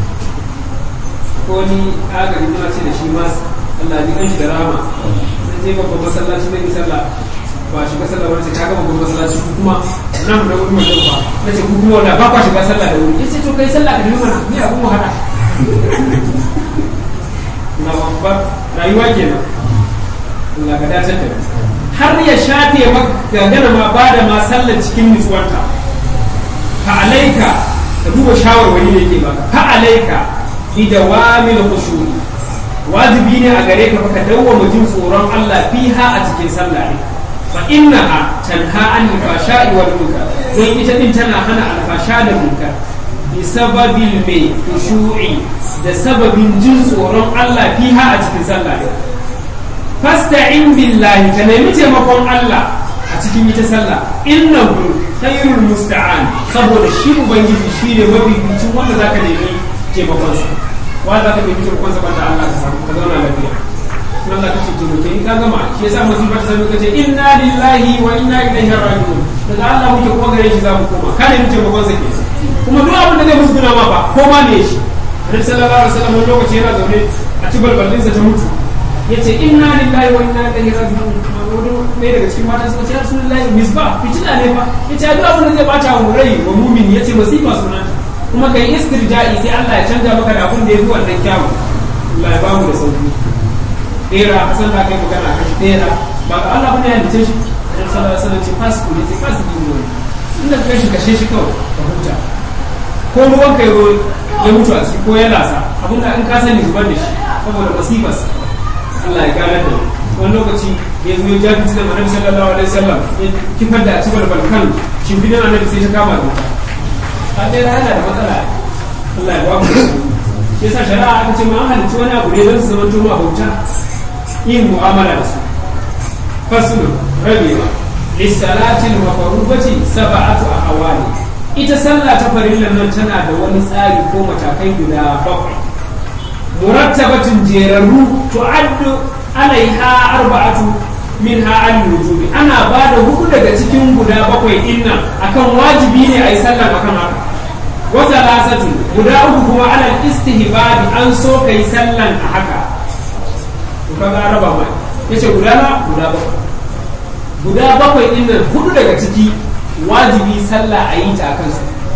ko ni agari muna ce da shi ma Allah ji kanshi da rama sai je babban masallaci ne sallah ba shiga sallah wani ka ga babban masallaci ku kuma nan da wuri mai ba nace ku kuma wanda ba kwa shiga sallah da wuri yace to kai sallah ka da mana ni abun mu hada na babbar rayuwa kenan Allah ka dace da har ya shafe maka gana ma ba da ma sallar cikin nutsuwarta fa alaika ka duba shawarwari da ke baka fa alaika bi dawamil khushu'i wajibi ne a gare ka ka dawwama jin tsoron Allah fiha a cikin sallah ne fa innaha tanha an fashai wal munkar don ita din tana hana alfasha da munkar bi sababil mai khushu'i da sababin jin tsoron Allah fiha a cikin sallah ne fasta'in billahi ka nemi taimakon Allah a cikin ita sallah innahu khairul musta'an saboda shi ubangiji shi ne mafificin wanda zaka nemi taimakon sa wa za ka nemi taimakon sa banda Allah ka samu ka zauna lafiya in Allah ka ce taimake in ka gama shi yasa musiba ta sami kace inna lillahi wa inna ilaihi raji'un daga Allah muke kuma gare shi za mu koma ka nemi taimakon sa ke kuma duk abin da zai musu guna ma ba ko ma ne shi Annabi sallallahu alaihi wasallam wani lokaci yana zaune a ci balbalinsa ta mutu yace inna lillahi wa inna ilaihi raji'un wani ɗaya daga cikin matan suka ce ya sunan layi misba fitina ne fa yace duk abin da zai bata wa rai wa mumin yace masifa sunan kuma kai istirja'i sai Allah ya canja maka da abin da ya fi wannan kyawu Allah ya bamu da sauki ɗera san da kai magana kan ɗera ba ga Allah bane ya dace shi Annabi sallallahu alaihi wasallam ce fasku ne ce fasku ne inda ka shi kashe shi kawai ka huta ko ruwan kai ya mutu a ciki ko ya lasa abin da in ka sani zubar da shi saboda masifarsa Allah ya gane da wani lokaci ya zo ya jafi da annabi sallallahu alaihi wasallam ya kifar da cibar balkan shimfidan annabi sai ta kama da wuta ta dai yana da matsala Allah ya ba mu shi yasa shari'a aka ce ma an halicci wani abu ne don su zama tuma bauta yin mu'amala da su fasulu rabewa lissalatil mafarubati sab'atu ahwali ita sallah ta farillan nan tana da wani tsari ko matakai guda bakwai murattabatin jerarru tu'addu alaiha arba'atu minha al-wujubi ana ba da hudu daga cikin guda bakwai din nan akan wajibi ne a yi sallah akan haka wa salasatu guda uku kuma alal istihbabi an so kai sallan a haka to kaga raba mai yace guda na guda bakwai guda bakwai din nan hudu daga ciki wajibi sallah a yi ta akan su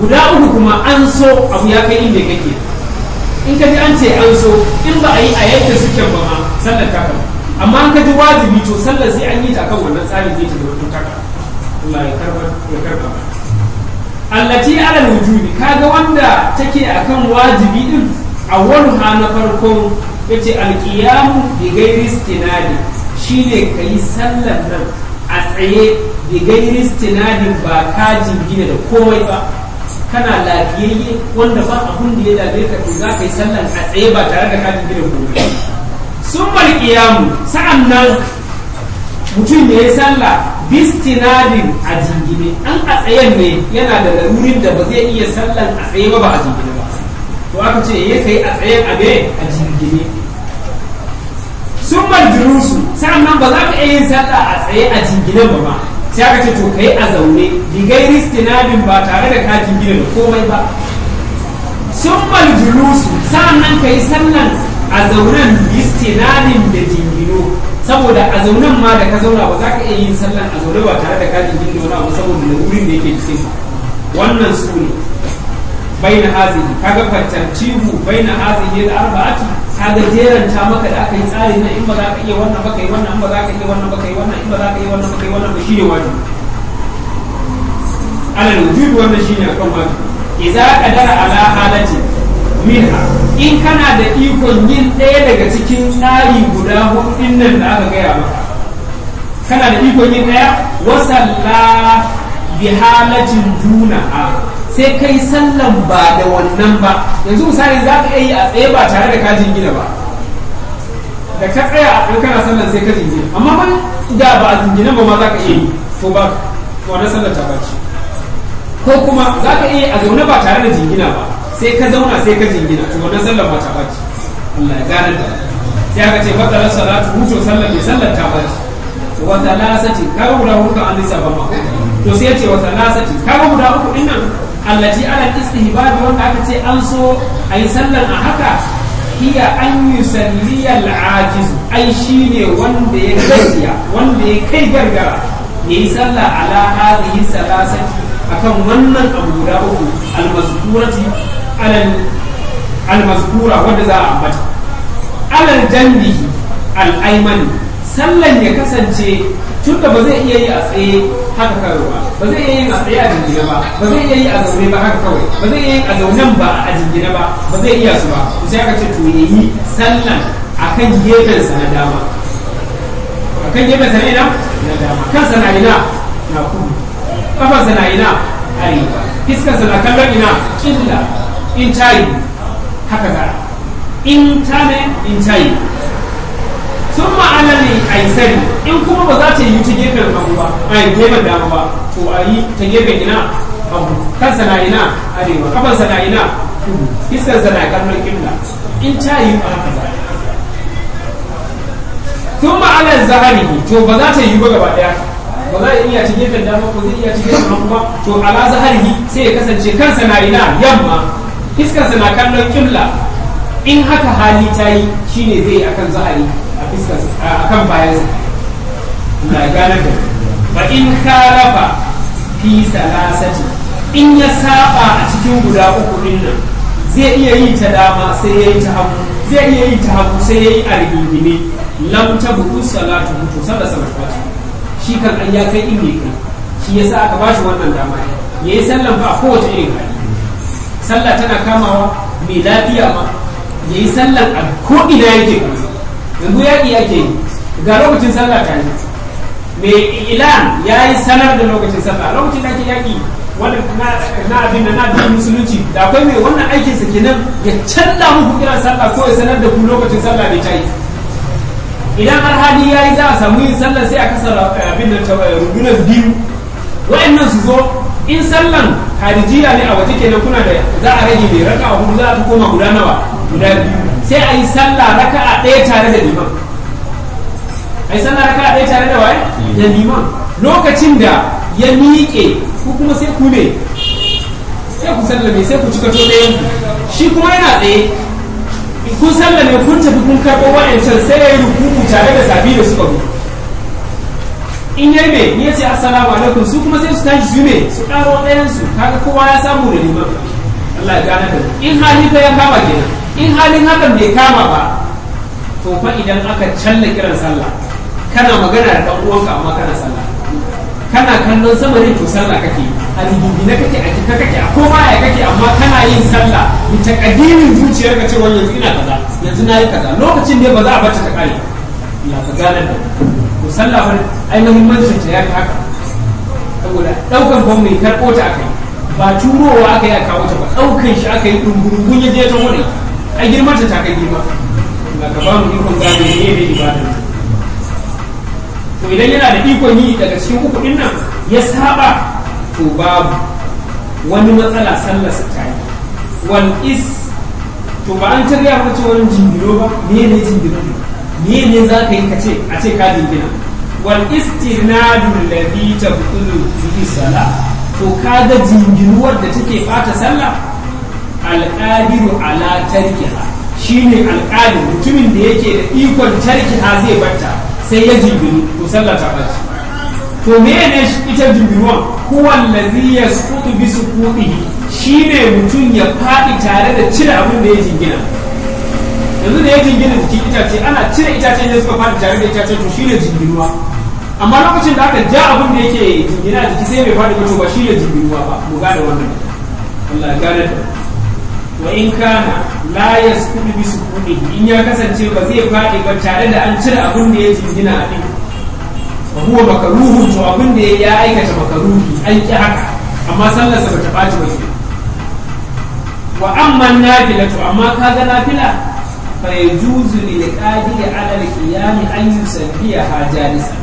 guda uku kuma an so abu ya kai inda kake in ka ji an ce an so in ba a yi a yadda suke ba ma sallar ta kama amma an ka ji wajibi to sallar sai an yi ta kan wannan tsarin zai ta zama ta kama Allah ya karba ya karba allati ala wujubi kaga wanda take akan wajibi din awwaluha na farkon yace alqiyamu bi ghairi istinadi shine kai sallar nan a tsaye bi ghairi istinadin ba ka jingina da komai ba kana lafiyayye wanda ba abun da ya dame ka to za ka yi sallar a tsaye ba tare da ka jingina komai sun malqiyamu sa'annan mutum ya yi sallah bistinadin a jingine an a tsayen ne yana da larurin da ba zai iya sallan a tsaye ba ba a jingine ba to aka ce ya kai a tsayen a me a jingine sun julusu sa'annan ba za ka iya yin sallah a tsaye a jingine ba ba sai aka ce to kai a zaune digai istinadin ba tare da ka jingine da komai ba sun julusu sa'annan ka yi sallan a zaunen istinadin da jingino saboda a zaunen ma da ka zauna ba za ka iya yin sallan a zaune ba tare da ka jingin da wani abu saboda lalurin da yake cikin wannan su ne baina hazihi kaga fattantihu baina hazihi da arba'ati kaga jeranta maka da aka yi tsari na in ba za ka iya wannan ba kai wannan in ba za ka iya wannan ba kai wannan in ba za ka iya wannan ba kai wannan ba shine wajibi alal wujud wannan shine akan wajibi idza qadara ala halati minha in kana da ikon yin ɗaya daga cikin tsari guda hudu nan da aka gaya maka kana da ikon yin ɗaya wasalla bi halatin duna a sai kai sallan ba da wannan ba yanzu misali za ka yi a tsaye ba tare da kajin gina ba da ka tsaya a tsaye kana sallan sai ka jingina amma ba da ba a jingina ba ma za ka iya yi to ba wannan sallar ta bace ko kuma za ka iya a zaune ba tare da jingina ba sai ka zauna sai ka jingina to wannan sallar ba ta bace Allah ya gane da sai aka ce fadalar salatu huto sallar mai sallar ta bace wa talasati kaga guda uku an lissa ba ma to sai ya ce wa talasati kaga guda uku din nan allati ala istihbab wanda aka ce an so ayi sallar a haka hiya an yusalli al-ajiz ai shine wanda ya gaskiya wanda ya kai gargara yayi sallah ala hadhihi salasati akan wannan abu guda uku al-mazkurati almazkura wadda za a ambata alal janbihi al'aimani sallan ya kasance tun da ba zai iya yi a tsaye haka kawai ba ba zai iya yin a tsaye a jingina ba ba zai iya yi a zaune ba haka kawai ba zai iya yin a zaunen ba a jingina ba ba zai iya su ba to sai aka ce to ya yi sallan akan gefensa na dama akan gefensa na ina na dama kansa na ina na kudu kafarsa na ina arewa fiskarsa na kallon ina killa in tayi haka gara in tane in tayi sun ma'ana ne aisari in kuma ba za ta yi ta gefen hagu ba a gefen dama ba to a yi ta gefen ina hagu kansa na ina arewa kafansa na ina kudu fiskarsa na kallon killa in tayi ba haka za sun ma'ana zahari to ba za ta yi ba gaba daya ba za a iya ci gefen dama ko zai iya ci gefen hagu ba to ala zaharihi sai ya kasance kansa na ina yamma fiskarsa na kallon kibla in haka hali ta yi shine zai akan zahari a fiskarsa akan bayansa na gane da ba in karafa fi salasati in ya saba a cikin guda uku din nan zai iya yi ta dama sai ya yi ta hagu zai iya yi ta hagu sai ya yi a rigingine lam tabu salatu mutu sallar sa bata shi kan an ya kai inda kai shi yasa aka ba shi wannan dama ya yi sallan ba a kowace irin hali sallah tana kamawa mai lafiya ma ya yi sallan a ko ina yake yanzu yaƙi ake yi ga lokacin sallah ta yi mai ilan ya yi sanar da lokacin sallah lokacin da ake yaƙi wanda na abin da na abin musulunci da akwai mai wannan aikinsa kenan ya canza muku kiran sallah ko ya sanar da ku lokacin sallah bai ta yi idan har hali ya yi za a samu yin sallar sai a kasa abin da rundunar biyu wa'annan su zo in sallan harijiya ne a waje kenan kuna da za a rage mai raka a hudu za a koma guda nawa guda biyu sai a yi sallah raka a ɗaya tare da liman a yi sallah raka a ɗaya tare da waye da liman lokacin da ya miƙe ku kuma sai ku ne sai ku sallame sai ku cika to ɗayan shi kuma yana tsaye kun sallame kun tafi kun karɓo wa'ancan sai ya yi rukuku tare da sabi da suka zo in yayi me ni yace assalamu alaikum su kuma sai su tashi su me su karo ɗayan su kaga kowa ya samu da liman Allah ya gane da in hali fa ya kama kenan in halin hakan bai kama ba to fa idan aka challa kiran sallah kana magana da dan uwanka amma kana sallah kana kallon sama ne to sallah kake a na kake a kika kake a koma ya kake amma kana yin sallah bi takadirin zuciyar ka cewa yanzu ina kaza yanzu nayi kaza lokacin ne ba za a bata ta kare ya ka gane da to sallah fa ai muhimmancin ta ya fi haka saboda daukan ban mai karbo ta akai ba turowa aka yi a kawo ta ba daukan shi aka yi dungurungun ya je ta wani ai girman ta ta kai girma ga ka ba mu ikon gane ne ne ibadar to idan yana da ikon yi daga cikin uku din nan ya saba to babu wani matsala sallar sa ta yi wal is to ba an tarya ba ce wani jingiro ba me ne jingiro me ne za ka yi ka ce a ce ka jingina wal istinadu alladhi tabtulu bihi salah to kaga jingiruwar da take bata sallah alqadiru ala tarkiha shine alqadir mutumin da yake da ikon tarkiha zai batta sai ya jingiru to sallah ta ɓaci to me ne ita jingiruwan huwa allazi yasqutu bi suqutihi shine mutum ya faɗi tare da cire abin da ya jingina yanzu da ya jingina jikin itace ana cire itacen ne suka faɗi tare da itacen to shine jingiruwa amma lokacin da aka ja abin da yake jingina a jiki sai bai faɗi ba to ba shine jingiruwa ba mu gane wannan Allah ya gane da wa in kana la yasqutu bi suqutihi in ya kasance ba zai faɗi ba tare da an cire abin da ya jingina a ɗin wa huwa makaruhun to abin da ya aikata makaruhi an ki haka amma sallarsa ba ta ɓaci ba ke wa amma nafila to amma kaga nafila fa yajuzu lil qadiri ala al qiyam an yusabbiha jalisa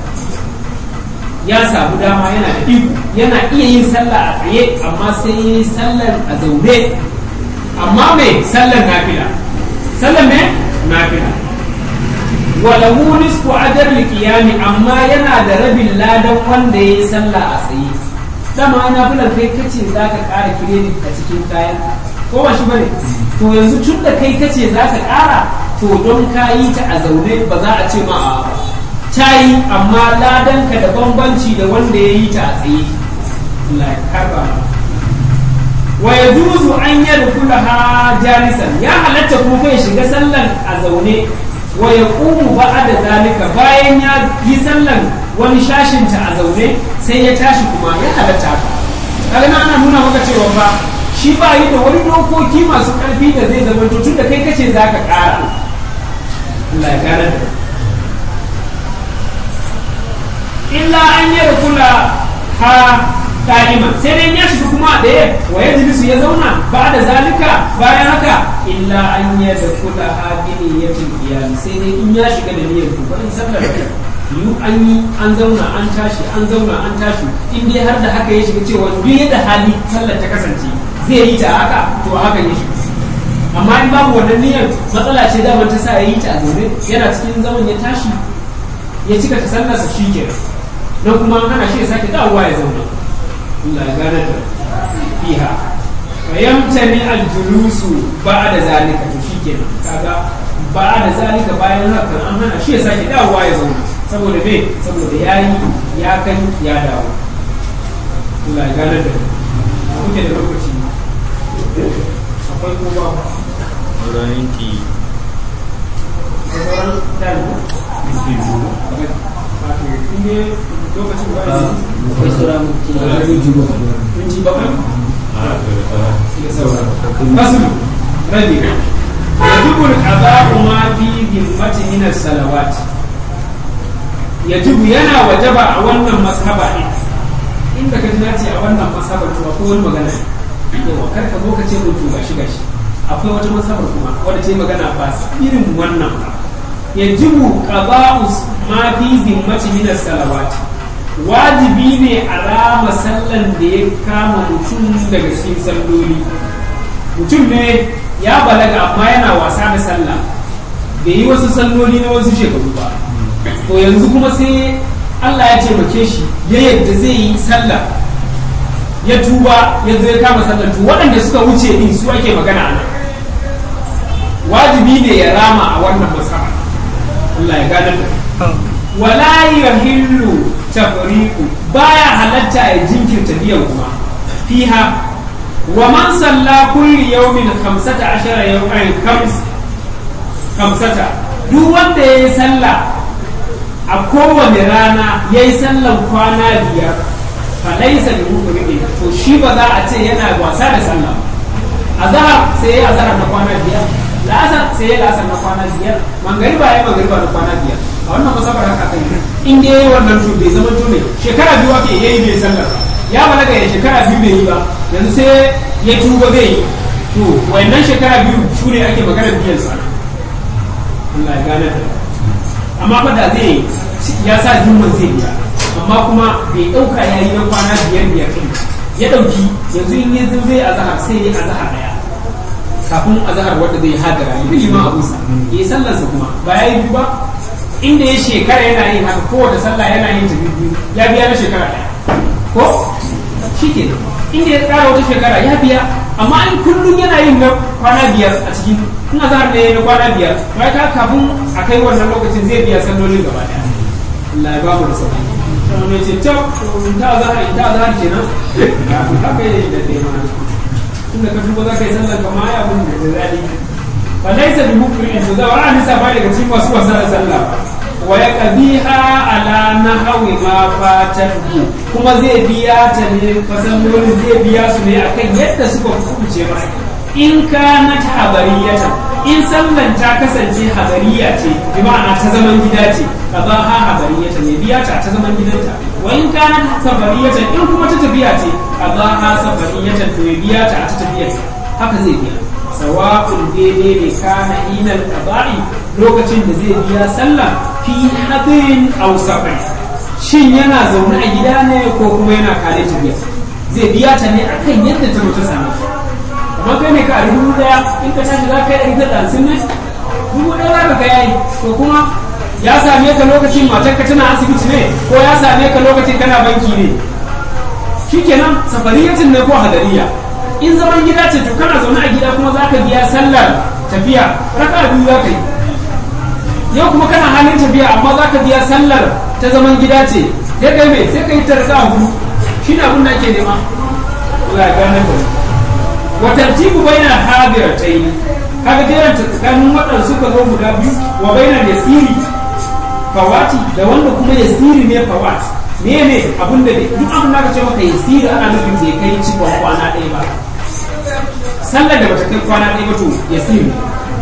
ya samu dama yana da iko yana iya yin sallah a tsaye amma sai yi sallar a zaune amma me sallar nafila sallar me nafila walahu nisfu ajar qiyami amma yana da rabin ladan wanda yayi sallah a tsaye dama ana bulan kai kace zaka ƙara credit a cikin kayan ko ba shi bane to yanzu tun da kai kace zaka ƙara to don ka yi ta a zaune ba za a ce ma a ba ta yi amma ladan ka da bambanci da wanda ya yi ta a tsaye Allah ya karba wa yajuzu an yadkhulaha jalisan ya halatta kuma kai shiga sallan a zaune wa ya ƙumu ba da zalika bayan ya yi sallan wani shashinta a zaune sai ya tashi kuma ya halatta ka kaga ana nuna maka cewa ba shi ba yi da wani dokoki masu ƙarfi da zai zama tun da kai kace za ka ƙara Allah ya gane da illa an yi kula ha ka'ima sai dai ya shiga kuma da ya wa ya jilisu ya zauna ba da zalika bayan haka illa an yi da kula ha gini ya iyali sai dai in ya shiga da niyyar ku in sallar da yu an yi an zauna an tashi an zauna an tashi in dai har da haka ya shiga cewa duk yadda hali sallar ta kasance zai yi ta haka to haka ya shiga amma in babu wannan niyyar matsala ce da ta sa ya yi ta a zaune yana cikin zaman ya tashi ya cika ta sallarsa shi kenan don kuma ana shi ya sake dawowa ya zauna Allah ya gane da fiha fa yamtani al-julusu ba'da zalika to shikenan kaga ba'da zalika bayan haka an hana shi ya sake dawowa ya zauna saboda me saboda yayi ya kai ya dawo Allah ya gane da kuke da lokaci akwai ko ba Sauran ki sauran dan lokacin ba akwai sauran minti bakwai فصل ربي يجب القضاء ما في ذمة من الصلوات يجب ينا وجب أولا مذهبا inda ka ji nace a wannan masabar to akwai wani magana yawa kar ka zo ka ce mun to gashi gashi akwai wata masabar kuma wadda ta yi magana ba irin wannan ba yajibu qada'u ma fi zimmati min as-salawati wajibi ne a rama sallan da ya kama mutum daga cikin salloli mutum ne ya balaga amma yana wasa da sallah bai yi wasu salloli na wasu shekaru ba to yanzu kuma sai Allah ya taimake shi ya yadda zai yi sallah ya tuba ya zo ya kama sallah to waɗanda suka wuce din su ake magana a nan wajibi ne ya rama a wannan masaba Allah ya gane da wala yahillu tafriqu baya halatta ya jinkirta biyan kuma fiha wa man salla kulli yawmin 15 yawman khams khamsata duk wanda yayi sallah a kowane rana yayi sallan kwana biyar fa laysa bi mukrimin to shi ba za a ce yana wasa da sallah azhar sai ya azhar na kwana biyar la'asar sai ya la'asar na kwana biyar mangariba ya mangariba na kwana biyar a wannan masabar haka kai in dai yayi wannan to bai zama to ne shekara biyu ake yayi bai sallar ya balaga ya shekara biyu bai yi ba yanzu sai ya tuba zai yi to wayannan shekara biyu su ne ake maganar biyan sa Allah ya gane da amma fa da zai ya sa jumman zai biya amma kuma bai dauka yayi na kwana biyar biyar din ya dauki yanzu in ya zai azhar sai ya azhar daya kafin azhar wanda zai hadara ya bi ma abusa ya sallarsa kuma ba ya yi biyu ba inda ya shekara yana yin haka kowace sallah yana yin ta biyu ya biya na shekara ɗaya ko shi ke inda ya tsara wata shekara ya biya amma in kullum yana yin na kwana biyar a cikin in azhar ne na kwana biyar to ya kafin a kai wannan lokacin zai biya sallolin gaba ɗaya Allah ya ba mu da sauki sai mai ce ta ta azhar ta azhar kenan haka yake da dai mana tunda ka duba za ka yi sallar kama ya abin da zai fa laysa bi mukrin to zawa an nisa ba daga cikin wasu wasa da sallah wa ya qadiha ala nahwi ma fatahu kuma zai biya ta ne fasallolin zai biya su ne akan yadda suka kubuce masa in kanat habariyatan in sallan ta kasance habariya ce bi ma'ana ta zaman gida ce qadaha habariyatan ne biya ta ta zaman gidanta wa in kanat safariyatan in kuma ta tafiya ce qadaha safariyatan to ya biya ta ta tafiyar haka zai biya sawa'un daidai ne kana inal qada'i lokacin da zai biya sallah fi hadin aw safar shin yana zaune a gida ne ko kuma yana kare tafiya zai biya ta ne akan yadda ta mutu same shi amma kai ne ka a dubu daya in ka tashi za ka yi ɗari da ɗansin ne dubu ɗaya za ka ga yayi to kuma ya same ka lokacin matarka tana asibiti ne ko ya same ka lokacin kana banki ne shikenan safariyatin ne ko hadariya in zaman gida ce to kana zaune a gida kuma za ka biya sallar tafiya raka biyu za ka yi yau kuma kana halin tafiya amma za ka biya sallar ta zaman gida ce ya kai mai sai ka yi ta raka hudu shi ne abin da ake nema Allah ya gane ka wa tartibu baina hadiratayn kaga jeran tsakanin waɗanda suka zo guda biyu wa baina yasiri fawati da wanda kuma yasiri ne fawat me ne abin da duk abin da ka ce maka yasiri ana nufin bai kai cikon kwana ɗaya ba sallar da bata kai kwana ɗaya ba to yasiri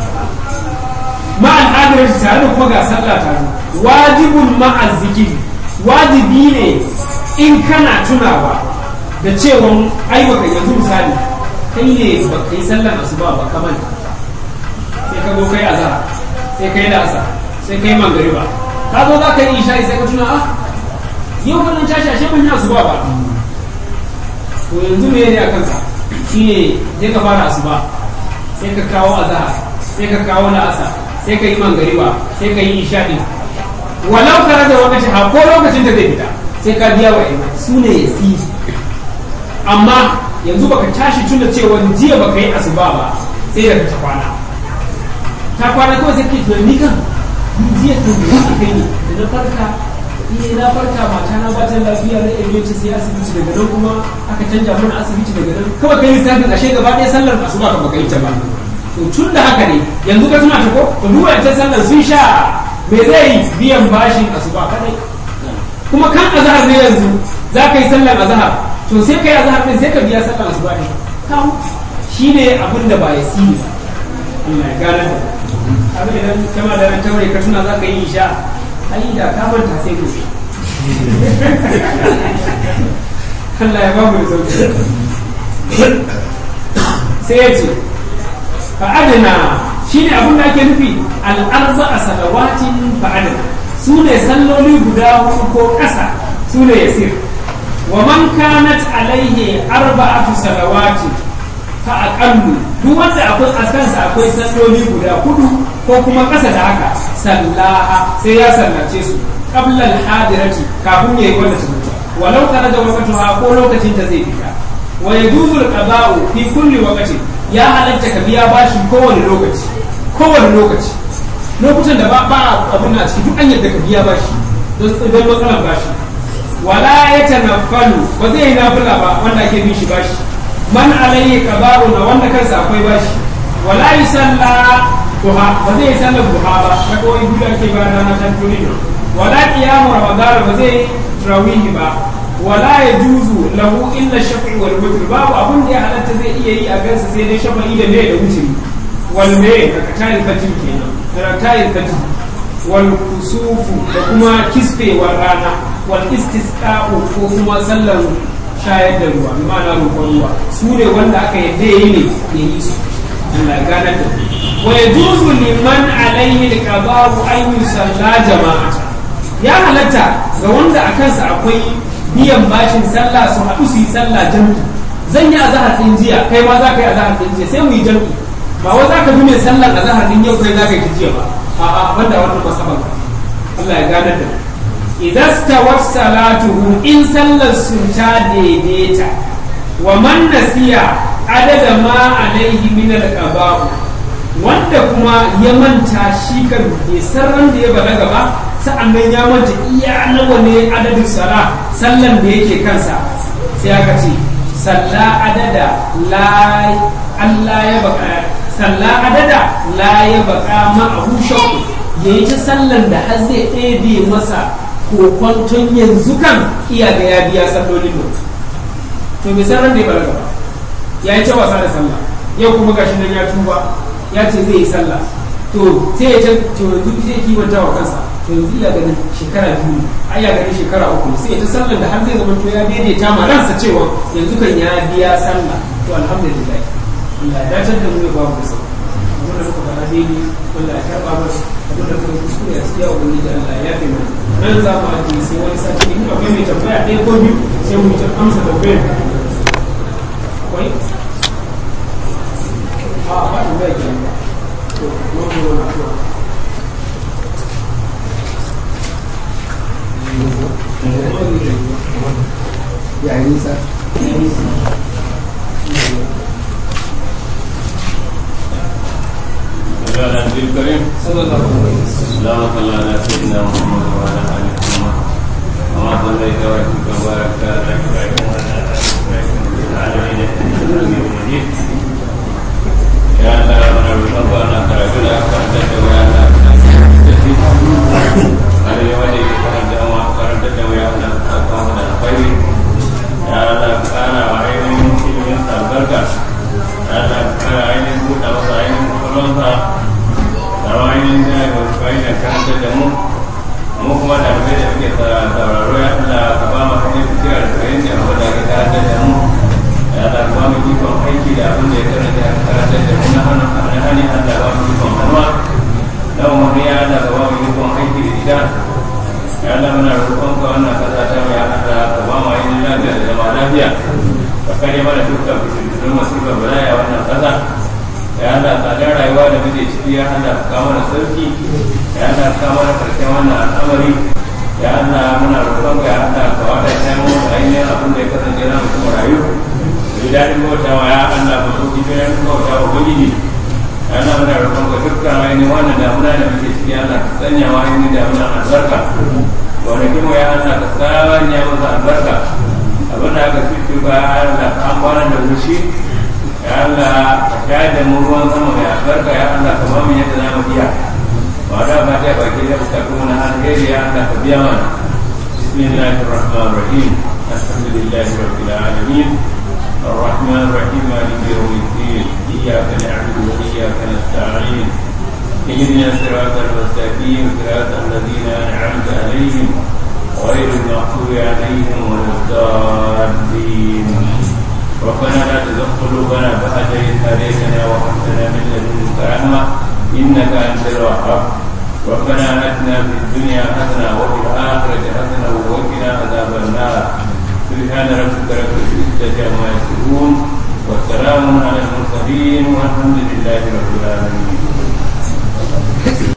ma al'adar tare da kuma ga sallah ta wajibun ma'a zikiri wajibi ne in kana tunawa da cewa ai baka yanzu misali kai ne ba kai sallar asuba ba kamar sai ka zo kai azhar sai kai da asar sai kai mangariba ka zo za ka yi isha'i sai ka tuna ah yau wannan tashi ashe ban yi asuba ba to yanzu me ne a kanka shine sai ka fara asuba sai ka kawo azhar sai ka kawo la'asar sai ka yi mangariba sai ka yi isha'i walau ka rage lokaci ha ko lokacin da zai fita sai ka biya wa su ne ya amma yanzu baka tashi tuna cewa jiya baka yi asuba ba sai da ta kwana ta kwana kawai sai ke tunani kan jiya ta zuwa a kai ne da na farka iya na farka mata na ba ta lafiya na emergency sai asibiti daga nan kuma aka canja mana asibiti daga nan kawai kai lissafin ashe gaba ɗaya sallar asuba ka baka yi ta ba to tun da haka ne yanzu ka tuna ta ko to duk wancan sallar sun sha me zai yi biyan bashin asuba kadai kuma kan azhar ne yanzu za ka yi sallar azhar to sai ka yi azhar din sai ka biya sallar asuba ne kawo shine abin da ba ya sini ba Allah ya gane da abin idan kama da ran taure ka tuna za ka yi isha ai da ka manta sai gobe Allah ya babu da sauki sai ya ce fa'adina shine abin da ake nufi al'arba a salawatin fa'adina su ne salloli guda hudu ko ƙasa su ne yasir wa man kanat alaihi arba'atu salawatin fa aqallu duk wanda akwai askansa akwai salloli guda hudu ko kuma ƙasa da haka sallaha sai ya sallace su qabla al-hadirati kafin yayi wanda ta mutu walau kana da waqtuha ko lokacin ta zai fita wa yajuzu al-qada'u fi kulli waqtin ya halatta ka biya bashin kowane lokaci kowane lokaci lokutan da ba ba abun na ciki duk an yadda ka biya bashi don don matsalar bashi wala ya tanaffalu ba zai yi nafila ba wanda ake bin shi bashi man alayhi qada'u na wanda kansa akwai bashi wala yusalla duha ba zai yi sallar duha ba ta kawai biyu ake bayan rana ta tuni wala qiyamu ramadan ba zai tarawihi ba wala ya juzu lahu illa shafi wal witr babu abun da ya halatta zai iya yi a gansa sai dai shafa'i da me da wutri wal me daga tayin fatin kenan daga tayin fatin wal kusufu da kuma kisfewar rana wal istisqa'u ko kuma sallar shayar da ruwa bi ma'ana roƙon ruwa su ne wanda aka yadda yayi ne ya yi su Allah ya gane da wa yajuzu liman alayhi al-qada'u an yusalla jama'ata ya halatta ga wanda a kansa akwai biyan bashin sallah su haɗu su yi sallah jam'i zan yi azahar ɗin jiya kai ma za ka yi azahar ɗin jiya sai mu yi jam'i ba wai za ka bi mai sallar azahar ɗin yau kai za ka yi jiya ba a'a banda wannan masaban Allah ya gane da idan stawat salatuhu in sallar su ta daidaita wa man nasiya adada ma alaihi min al wanda kuma ya manta shi kan bai san da ya balaga ba sa'annan ya manta iya nawa ne adadin sala sallan da yake kansa sai aka ce salla adada la Allah ya baka salla adada la ya baka ma abu shakku yayi ta sallan da har zai ɗebe masa kokwanton yanzu kan iya ga ya biya sallolin nan to bai san da ya balaga ba ya yi ta wasa da sallah yau kuma gashi nan ya tuba ya ce zai yi sallah to sai ya ce to yanzu zai kimanta wa kansa to yanzu iya ganin shekara biyu ai ya ganin shekara uku sai ya ta sallar da har zai zama to ya daidaita ma ransa cewa yanzu kan ya biya sallah to alhamdulillah Allah ya dace da mu ya babu sa wannan muka fara daidai wanda ya karba masa abin da kuma kuskure a cikin yawon da Allah ya fi mana nan za mu ajiye sai wani sati in akwai mai tambaya ɗaya ko biyu sai mu ta amsa tambayar akwai a ba tambaya ke to wani wani akwai ya yi nisa على النبي الكريم صلى الله عليه وسلم اللهم صل على سيدنا محمد وعلى ال محمد كما صليت وسلمت وباركت على ابراهيم وعلى ال ابراهيم في العالمين انك حميد مجيد يا الله من الرزق انا كرجل اكرمت ويا الله على يومي كرمت وما كرمت ويا الله اقام الخير يا الله كان وعيني في البركه يا الله كان عيني بوت وعيني قلوبها da ainihin da ya bayan da karanta da mu mu kuma da bai da muke sauraro ya Allah ka ba mu hanyar fitiyar da kayan da mu da ka karanta da mu ya Allah ka ba mu ikon aiki da abin da ya karanta ya karanta da mu na hannun na hani Allah ba mu ikon hannuwa na umarni ya Allah ka ba mu ikon aiki da ita ya Allah muna roƙon ka wannan kasa ta mu ya Allah ka ba mu ainihin lafiya da zama lafiya ka kare mana dukkan fitintun masifar balaya wannan kasa ya Allah tsadar rayuwa da muke ciki ya Allah ka kawo mana sauki ya Allah ka kawo mana karshen wannan al'amari ya Allah muna roƙon ka ya Allah ka wada ta mu ainihin abin da ya kasance na mutum rayu da daɗin bautawa ya Allah ka sauki bayan bauta wa ubangiji ya Allah muna roƙon ka dukkan ainihin wannan damuna da muke ciki ya Allah ka sanya wa ainihin damuna albarka gonakin mu ya Allah ka sanya masa albarka abin da aka fi ba ya Allah ka amfana da wushi ya Allah ka shayar da mu ruwan sama mai albarka ya Allah ka ba mu yadda za mu biya ba da ba ta baki da bukatu na alheri ya Allah ka biya mana bismillahir rahmanir rahim alhamdulillahi rabbil alamin الرحمن الرحيم مالك يوم الدين اياك نعبد واياك نستعين اهدنا الصراط المستقيم صراط الذين انعمت عليهم غير المغضوب عليهم ولا الضالين ربنا لا تزغ قلوبنا بعد إذ هديتنا وهب لنا من لدنك رحمة إنك أنت الوهاب ربنا آتنا في الدنيا حسنة وفي الآخرة حسنة وقنا عذاب النار سبحان ربك رب العزة عما يصفون